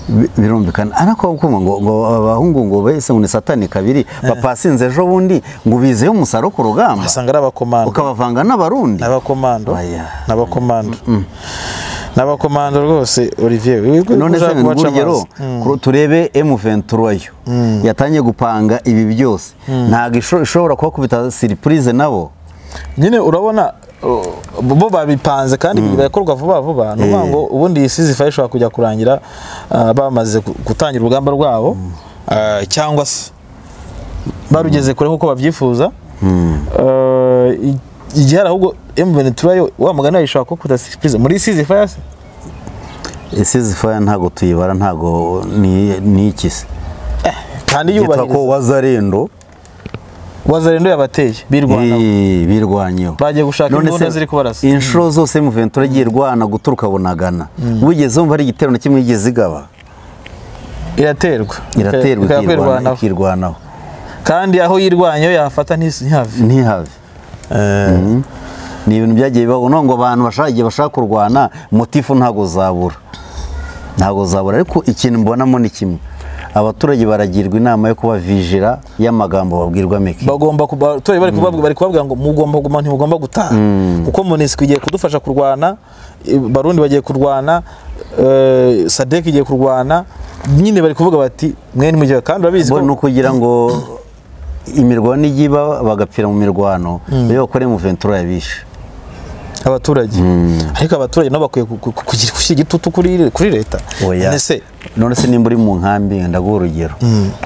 Bi- birumvikana ariko kuma ngo ngo abahungu ngo bese ngo ni satani kabiri bapasinze ejo bundi ngo bizeho umusaruro ku rugamba
usanga ari abakomando
ukabavanga n'abarundi
n'abakomando
Oya.
n'abakomando n'abakomando rwose olivier wiwe
none se
ushaka
ngo
kubaca
urugero
amazi. Mm.
kuru- turebe M23 yo yatangiye gupanga ibi byose ntabwo isho- ishobora kubakubita siripurize nabo
nyine urabona uh, bo babipanze kandi birakorwa vuba vuba ni ukuvuga ngo ubundi iyi sizi fayi ishobora kujya kurangira uh, bamaze gu- gutangira urugamba rwabo uh, cyangwa se barugeze kure nk'uko babyifuza Uh, i- igihe hari ahubwo emuveni turayo wa mugani wayo ishobora kuba sipurize muri sizi fayi se
isize faya ntabwo tuyibara ntabwo ni ni iki se
kandi
yitwa ko
yubahiriza
wazarendo
wazarendo yabateye birwanaho
Eh, birwanyeho
Bagiye gushaka
None
imbunda
se,
ziri kubarasa.
inshuro zose mu ventura agiye irwana guturuka bunagana wigeze wumva ari igitero na kimwe yigeze igaba
iraterwa
iraterwa
Ikajya
ikirwana-
kwirwanaho
ikirwanaho
kandi aho yirwanyeho yafata ntisi- ntihave
ntihave Mhm. ni ibintu byagiye bibaho no ngo abantu bashaka igihe bashaka kurwana motifu ntabwo uzabura ntabwo uzabura ariko ikintu mbonamo ni kimwe abaturage baragirwa inama yo kuba vijira y'amagambo babwirwa make
bagomba kuba- abaturage bari kubabwira bari kubabwira ngo mugomba kuguma ntimugomba gutaha kuko monisiko igiye kudufasha kurwana i- barundi bagiye kurwana eh, sadek igiye kurwana nyine bari kuvuga bati mwene mujye kandi urabizi
bo ni
ko
ukugira ngo imirwano ijya iba bagapfira mu mirwano iyo bakore mu ventura yabishe
abaturage ariko abaturage nabo bakwiye ku- ku- ku- kugira gushyira igitutu kuri kuri leta
Oya.
ese
none se nimba uri mu nkambi ndaguha urugero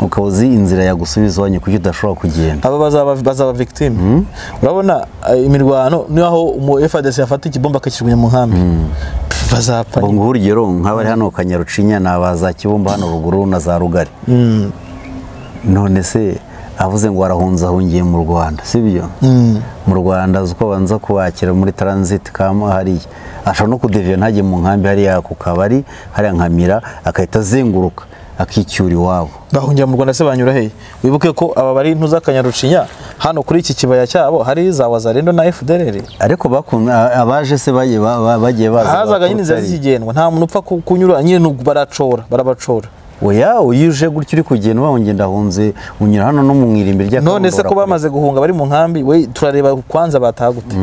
ukaba uzi inzira yagusubiza iwanyu kuki udashobora kugenda
aba bazaba bazaba victime urabona eh, imirwano niyo aho umu FARDC yafata ikibomba akakijugunya mu nkambi bazapfa
ngo nguhe urugero nk'abari hano kanyarucinya ni aba za kibumba hano ruguru na za rugari none se avuze ngo arahunze ahungiye mu rwanda sibyo mu rwanda azi uko abanza kubakira muri taransiti kama hariya ashobora no kudeviye ntajye mu nkambi hariya ku kabari hariya nkamira agahita azenguruka akicyura iwabo
bahungira mu rwanda se banyura hehe wibuke ko aba bari ntuz'akanyarucinya hano kuri iki kibaya cyabo hari za wazarendo na fdr
ariko bakunda abaje se bagiye ba- ba- bagiye baza
hazaga
baturutse
nyine inzira
hariya.
zikigendwa nta muntu upfa ku- kunyura nyine n'ubwo baracora barabacora
oya iyo uje gutya uri kugenda uba ngenda ahunze unyura hano no mu irimbi rya
none se
Kabondo
ko bamaze guhunga bari mu nkambi we turareba kwanza bataha gute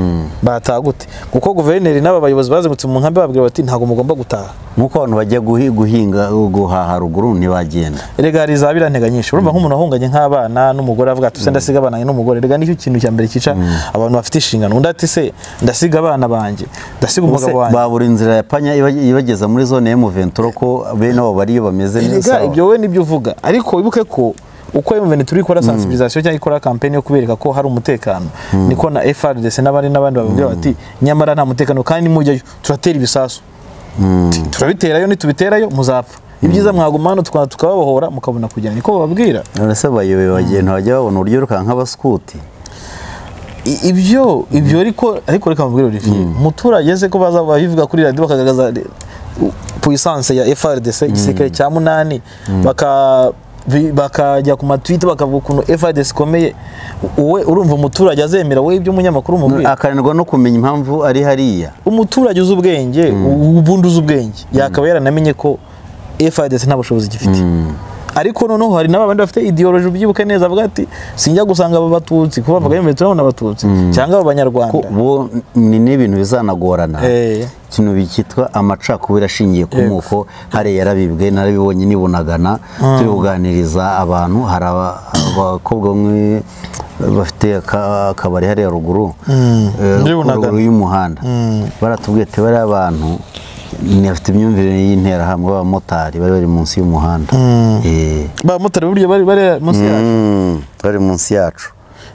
bataha gute kuko guverineri n'abayobozi bazengutse mu nkambi bababwira bati ntabwo mugomba gutaha
nk'uko abantu bajya guhi- guhinga guhaha ruguru ntibagenda
erega hari za biriya ntega nyinshi urumva nk'umuntu wahunganye nk'abana n'umugore avuga ati ''se ndasiga abana banjye n'umugore'' erega nicyo kintu cya mbere cyica abantu bafite inshingano undi ati ''se ndasiga abana banjye ndasiga
Ubuse
umugabo wanjye''
babura inzira ya panya iba- ibageza muri zone ya muventuro ko bene abo bariyo bameze neza
Erega ibyo wowe nibyo uvuga ariko wibuke ko uko emuveni turi gukora sensibilisation cyangwa ikora kampeni yo kubereka ko hari umutekano niko na FRDC n'abandi n'abandi bababwira bati nyamara nta mutekano kandi mujyayo turatera ibisasu Ti- turabiterayo nitubiterayo muzapfa ibyiza mwaguma hano tuka- tukababohora mukabona kugenda niko bababwira
none se bayoboye bagenda bajya babona uburyo birukanka nk'abaskuti
I- ibyo ibyo ariko ariko reka mubwire Olivier umuturage se ko baza babivuga kuri radiyo bakagaragaza re- u- puissance ya FRDC igisirikare cya munani baka bi- bakajya ku matwita bakavuga ukuntu FRDC ikomeye wowe urumva umuturage azemera wowe ibyo umunyamakuru umubwira
akananirwa no kumenya impamvu ari hariya
umuturage uzi ubwenge u- ubundi uzi ubwenge yakaba yaranamenye ko FRDC nta bushobozi gifite ariko noneho hari n'abandi bafite idiyoloji ubyibuke neza avuga ati sinjya gusanga aba batutsi kuba bavuga ngo turabona abatutsi cyangwa abo banyarwanda
ko bo ni n'ibintu bizanagorana
Eh.
ikintu cyitwa amacakubiri ashingiye ku moko hariya yarabibwe narabibonye nibunagana turi kuganiriza abantu hari aba- abakobwa bamwe bafite aka- akabari hariya ruguru eh,
Muri Bunagana.
ruguru y'umuhanda baratubwiye ati bariya abantu ni- bafite imyumvire y'interahamwe b'abamotari bari bari munsi y'umuhanda Eh,
bamotari buryo bari bari munsi yacu
mm, bari munsi yacu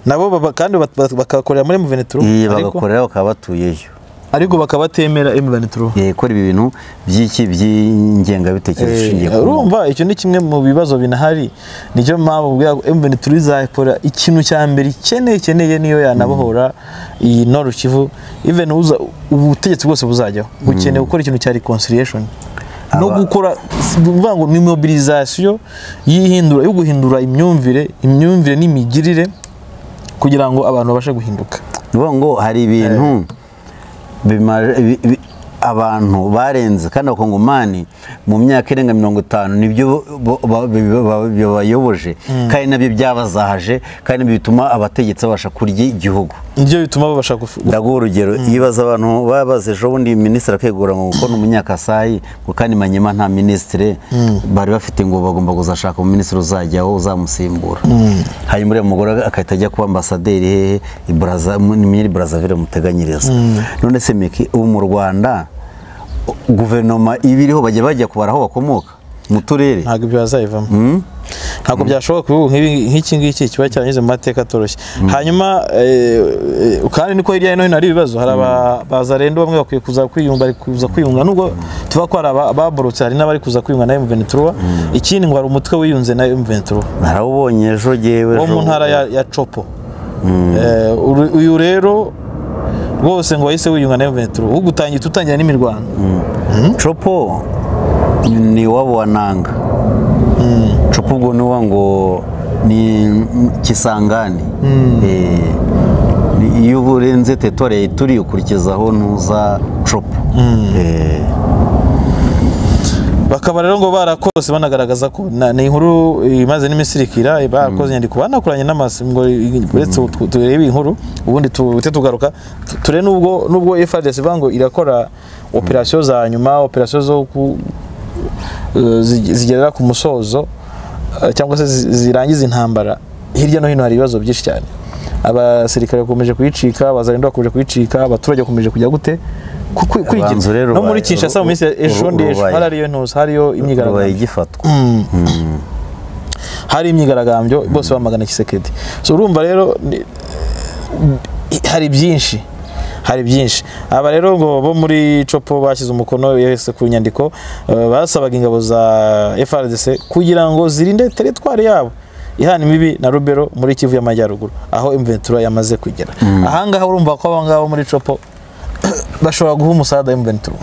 nabo baba- kandi bat- bat- bakakorera muri emuvenituru
Eh, bagakorera bakaba batuyeyo
ariko bakaba batemera emuvenituru
Eh, gukora ibi bintu by'iki by'ingengabitekerezo ishingiye ku moko.
urumva icyo ni kimwe mu bibazo binahari nicyo mpamvu ubwira ngo emuvenituru izakora ikintu cya mbere ikeneye ikeneye niyo yanabohora iyi noru kivu even uza ubutegetsi bwose buzajyaho bukeneye gukora ikintu cya reconciliation no
Aba-
gukora si ukuvuga ngo ni mobilisation y'ihindura yo guhindura imyumvire imyumvire n'imigirire kugira ngo abantu babashe guhinduka
Ni ukuvuga ngo hari ibintu bimaje- bi- bi- abantu barenze kandi abakongomani mu myaka irenga mirongo itanu nibyo bo- ba- bi- ba- bibayoboje kandi nabyo byabazahaje kandi nibyo bituma abategetsi babasha kurya igihugu
nibyo bituma babasha gufu-
ndaguha urugero ibaza abantu baba bazi ejo bundi minisitiri akegura ngo kuko ni umunyakasayi ngo kandi manyema nta minisitiri bari bafite ngo bagomba kuzashaka umuminisitiri uzajyaho uzamusimbura hanyuma uriya mugore agahita ajya kuba ambasaderi hehe i Braza- mu- ni muri burazavire muteganyiriza none se miki ubu mu rwanda guverinoma iba iriho bajya bajya kubara aho bakomoka mu turere
ntabwo ibyo bazayivamo ntabwo byashoboka ubu nk'ibi- nk'iki ngiki kiba cyaranyuze mu mateka atoroshye hanyuma eh, eh, kandi niko hirya no hino hari ibibazo hari abazarendo bamwe bakwiye kuza kwiyunga bari kuza kwiyunga nubwo tuba ko hari aba- ababorotse hari n'abari kuza kwiyunga na M23 ikindi ngo hari umutwe wiyunze na M23
narawubonye ejo jyewe
wo mu
ejo-
ntara ya, ya Copo Eh, uru- uyu rero rwose ngo wahise wiyunga na M23 ugutangira tutangira n'imirwano
copo ni iwabo wa nanga copo ubwo ni uwa ngo ni kisangani Eh, ni- iyo urenze tetore turi ukurikizaho ntuza copo Eh,
bakaba rero ngo barakose banagaragaza ko na- ni inkuru imaze n'imisirikira barakoze inyandiko banakoranye n'amasi ngo i- uretse tu- turebe inkuru ubundi tuhite tugaruka tu- turebe n'ubwo nubwo FRDC ivuga ngo irakora operasiyo za nyuma operasiyo zo ku eh, zi- zigerera ku musozo eh, cyangwa se zi- zirangiza intambara hirya no hino hari ibibazo byinshi cyane abasirikare bakomeje kuyicika abazarindwa bakomeje kuyicika abaturage bakomeje kujya gute Ku- ku-
Abanza
kwigira
rero
no muri
baye-
kinshasa mu minsi ya ejo
uru-
ndi ejo
urubaye.
hari ariyo ntuzi hariyo
rubaye
imyigaragambyo
igifatwa
hari imyigaragambyo bose bamagana kisekedi so urumva rero ni- hari byinshi hari byinshi aba rero ngo bo muri copo bashyize umukono yose ku nyandiko eh, basabaga ingabo za FRDC kugira ngo zirinde teritwari yabo ihana imibi na rubero muri kivu y'amajyaruguru aho imventura yamaze kugera ahangaha urumva ko abangabo muri copo bashobora guha umusada imventura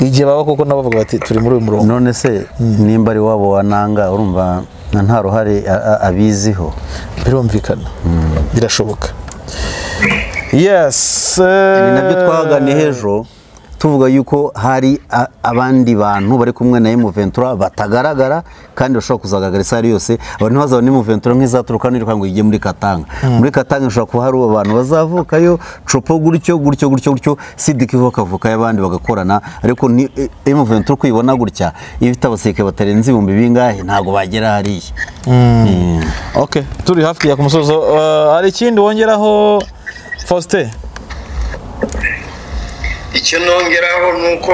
igihe baba koko nabo bavuga bati turi muri uyu murongo
none se nimba ari iwabo wa nanga urumva na nta ruhare a- a- abiziho
birumvikana birashoboka yes eh,
ibi nabyo twahaganiye ejo tuvuga yuko hari a- abandi bantu bari kumwe na emuventura batagaragara kandi bashobora kuzagaragara isaha ari yose abantu ntibazabone emuventura nk'izaturuka hano irivuga ngo ijye muri katanga muri katanga hashobora kuba hari abantu bazavukayo copo gutyo gutyo gutyo gutyo sidiki bakavukayo abandi bagakorana ariko ni emuventura uko uyibona gutya iyo ifite abasirikare batarenze ibihumbi bingahe ntabwo bagera hariya Eh.
ok turi hafi ya ku musozo Eh, hari ikindi wongeraho faustin
icyo nongeraho ni uko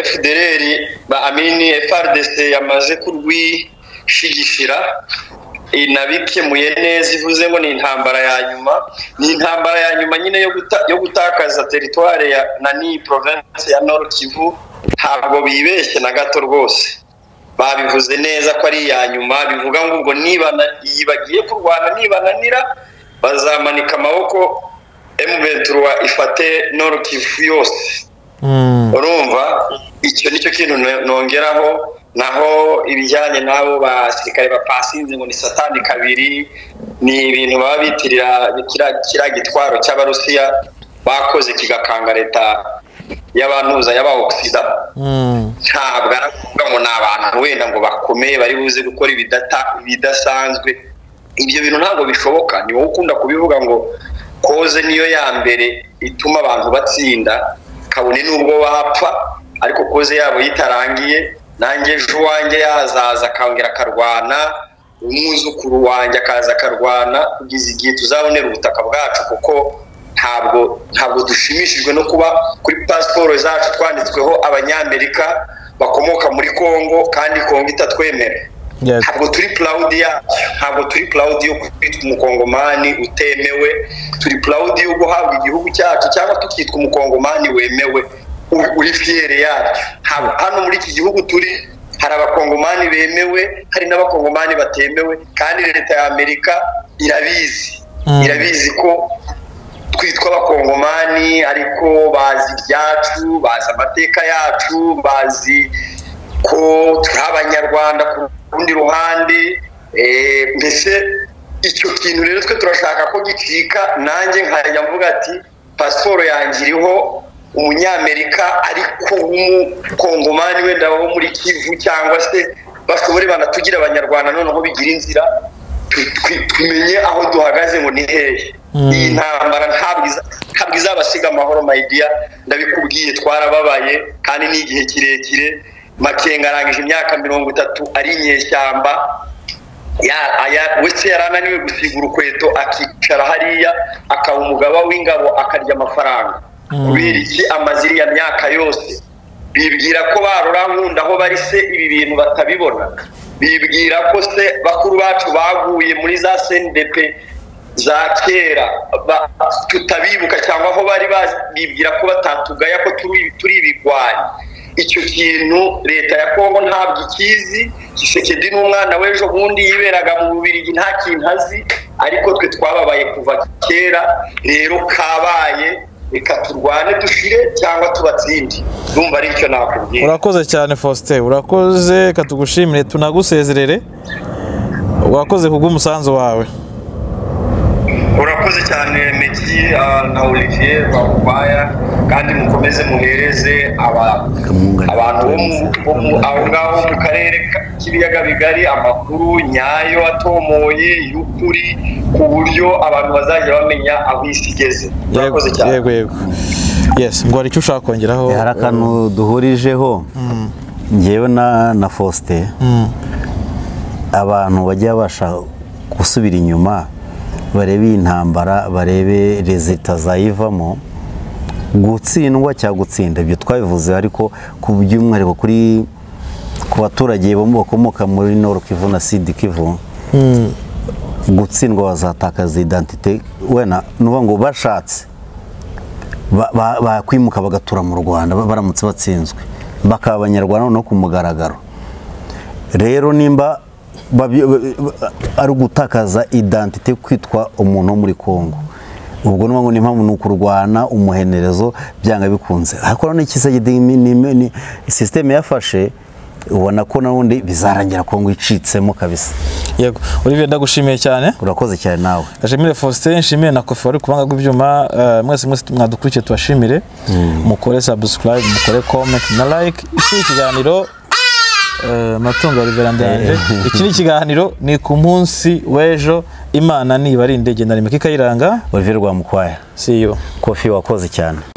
fdr ba amini frdc yamaze kurwishigishira inabikemuye neza ivuze ngo ni intambara ya nyuma ni intambara ya nyuma nyine yo guta- yo gutakaza teritware ya nani province ya nord kivu ntabwo bibeshye na gato rwose babivuze neza ko ari iya nyuma bivuga ngo ubwo niba na- iyi bagiye kurwana nibananira bazamanika amaboko M23 ifate Nord Kivu yose urumva icyo nicyo kintu no- nongeraho naho ibijyanye n'abo basirikare bapasinze ngo ni satani kabiri ni ibintu baba bitirira kiriya- kiriya gitwaro cy'abarusiya bakoze kigakanga leta y'abantuza y'aba ogisida ntabwo aravuga ngo ni abantu abantu wenda ngo bakomeye bari buze gukora ibidata ibidasanzwe ibyo bintu ntabwo bishoboka ni wowe ukunda kubivuga ngo koze niyo ya mbere ituma abantu batsinda kabone n'ubwo bapfa ariko koze yabo yitarangiye nanjye ejo uwanjye yazaza akongera akarwana umwuzukuru wanjye akaza akarwana kugeza igihe tuzabonera ubutaka bwacu kuko ntabwo ntabwo dushimishijwe no kuba kuri pasiporo zacu twanditsweho abanyamerika bakomoka muri congo kandi congo itatwemera
Yes.
ntabwo turi purawudi yacu ntabwo turi purawudi yo kwitwa umukongomani utemewe turi purawudi yo guhabwa igihugu cyacu cyangwa tukitwa umukongomani wemewe u- uri fiyere yacyo Ntabwo- hano muri iki gihugu turi hari abakongomani bemewe hari n'abakongomani batemewe kandi leta ya amerika irabizi
Mm.
irabizi ko twitwa abakongomani ariko bazi ibyacu bazi amateka yacu bazi ko turi abanyarwanda ku rundi ruhande eh, mbese icyo kintu rero twe turashaka ko gicika nanjye nkajya mvuga ati pasiporo yanjye iriho umunyamerika ariko w'umukongomani wenda wo muri kivu cyangwa se bashobore banatugira abanyarwanda noneho bigira inzira tu- tu- tumenye aho duhagaze ngo ni hehe iyi ntambara ntabwo iza- ntabwo izabasiga amahoro mayidiya ndabikubwiye twarababaye kandi ni igihe kirekire makenga arangije imyaka mirongo itatu ari inyeshyamba ya- aya- wese yari ananiwe gusiga urukweto akicara hariya akaba umugaba w'ingabo akarya amafaranga kubera iki amaze iriya myaka yose bibwira ko barurankunda aho bari se ibi bintu batabibona bibwira ko se bakuru bacu baguye muri za cndp za kera ba- tutabibuka cyangwa aho bari bazi- bibwira ko batatugaya ko turi turi ibigwari icyo kintu leta ya kongo ntabwo ikizi gisekedi n'umwana w'ejo bundi yiberaga mu bubirigi nta kintu azi ariko twe twababaye kuva kera rero kabaye reka turwane dushire cyangwa tubatsinde ndumva ari icyo nakubwira
urakoze cyane faustin urakoze reka tugushimire tunagusezerere wakoze kubw'umusanzu wawe
urakoze cyane meki ah, na olivier bakubaya kandi mukomeze muhereze aba-
Kamungani.
abantu bo mu- bo mu- aho ngaho mu karere ka- k'ibiyaga bigari amakuru nyayo atomoye y'ukuri ku buryo abantu bazajya bamenya aho isi igeze
yego
urakoze cyane
yego yego yes ngo hari icyo ushaka kongeraho
hari akantu duhurijeho ngewe na na faustin abantu bajya babasha gusubira inyuma barebe iyi ntambara barebe rezita zayivamo gutsindwa cyangwa gutsinda ibyo twabivuze ariko ku by'umwihariko kuri ku baturage bo mu- bakomoka muri nord kivu na sud kivu gutsindwa bazatakaza identite wena nuba ngo bashatse ba- ba- bakwimuka bagatura mu rwanda ba- baramutse batsinzwe bakaba abanyarwanda no ku mugaragaro rero nimba babyo- ba- ba- ari ugutakaza identite kwitwa umuntu wo muri congo ubwo ni ngombwa impamvu ni ukurwana umuhenerezo byanga bikunze ariko noneho ikiza sisiteme yafashe ubona ko n'ubundi bizarangira congo icitsemo kabisa
yego olivier ndagushimiye cyane
urakoze cyane nawe
Gashimire Faustin nshimire na Kofi wari kubanga rw'ibyuma eh, mwese mwese mwadukurikiye tubashimire mukore subscribe mukore comment na like iki ni ikiganiro eh, matungo ya Reveranda yanjye iki ni ikiganiro ni ku munsi w'ejo imana niba ari indege na rimwe kikayiranga
olivier rwamukwaya
see you
kofi wakoze cyane